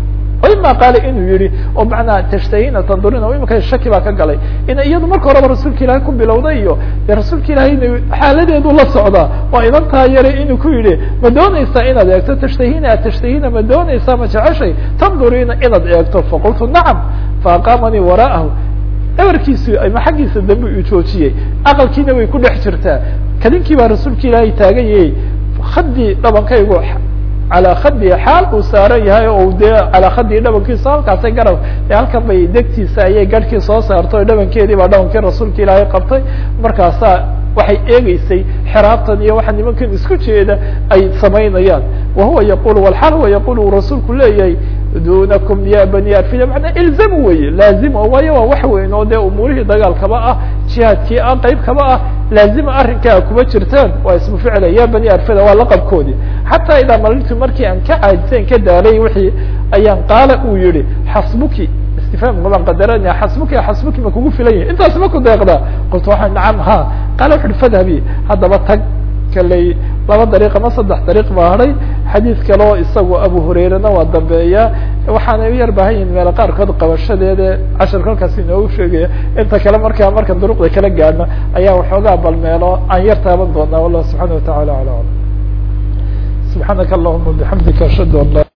ima qaale inuu yihi oo macnaa tashtahina tandurina o imika shaki baa ka galay ina iyadu marka horeba rasuulka ilaahay ku bilowday iyo dee rasuulka ilaahayna xaaladeedu la socdaa waa inantaa yare inuu ku yidhi ma doonaysaa inaad eegto tashtahina tashtahina ma doonaysaa ma jeceshay tandurina inaad eegto faqultu nacam faaqaamanii wara'ahu dhabarkiisu ama xaggiisa dambe uu joojiyey aqalkiina way ku dhex jirtaa kadinkii baa rasuulka ilaahay taagan yahay khadii dhabankaygu calaa khadii xaal uu saaran yahay o dee calaa khadii dhabankiisa halkaasay garab halkan bay degtiisa ayay garhkii soo saartay o dhabankeedii baa dhabankii rasuulka ilaahay qabtay markaasaa waxay eegeysay xeraabtan iyo waxa nimankan isku jeeda ay samaynayaan wahuwa yaqul walxaal huwa yaqul uu rasuulku leeyahay dunakum ya bani arfida manaa ilzamu weye laazima waayo waa wax weyn oo dee umuurihii dagaalkaba ah jihaadkii ah qeyb kaba ah laazima arrinkaa kuma jirtaan waa ismu ficla ya bani arfida waa laqabkoodii xataa idaa malintu markii aan ka caajiseen ka daalay wixii ayaan qaala uu yihi xasbuki istifhaamka baan qadarana xasbuki xasbuki ma kugu filan yahi intaas ma ku deeqdaa qultu waxaa nacam ha qaala wuxu uhi fadhabi haddaba tag kaley laba dariiq ama saddex dariiq baa hadhay xadiid kaleo isagu abu hurairena waa dambeeya waxaana u yar baahan yihin meelo qaarkood qabashadeeda cashar kolkaas inoogu sheegaya inta kale markaa marka duruqda kala gaadhno ayaa waxoogaa bal meelo aan yar taaban doonaa wallah subxaana watacala ala alam subxaanaka allahuma bixamdika ashhadu an la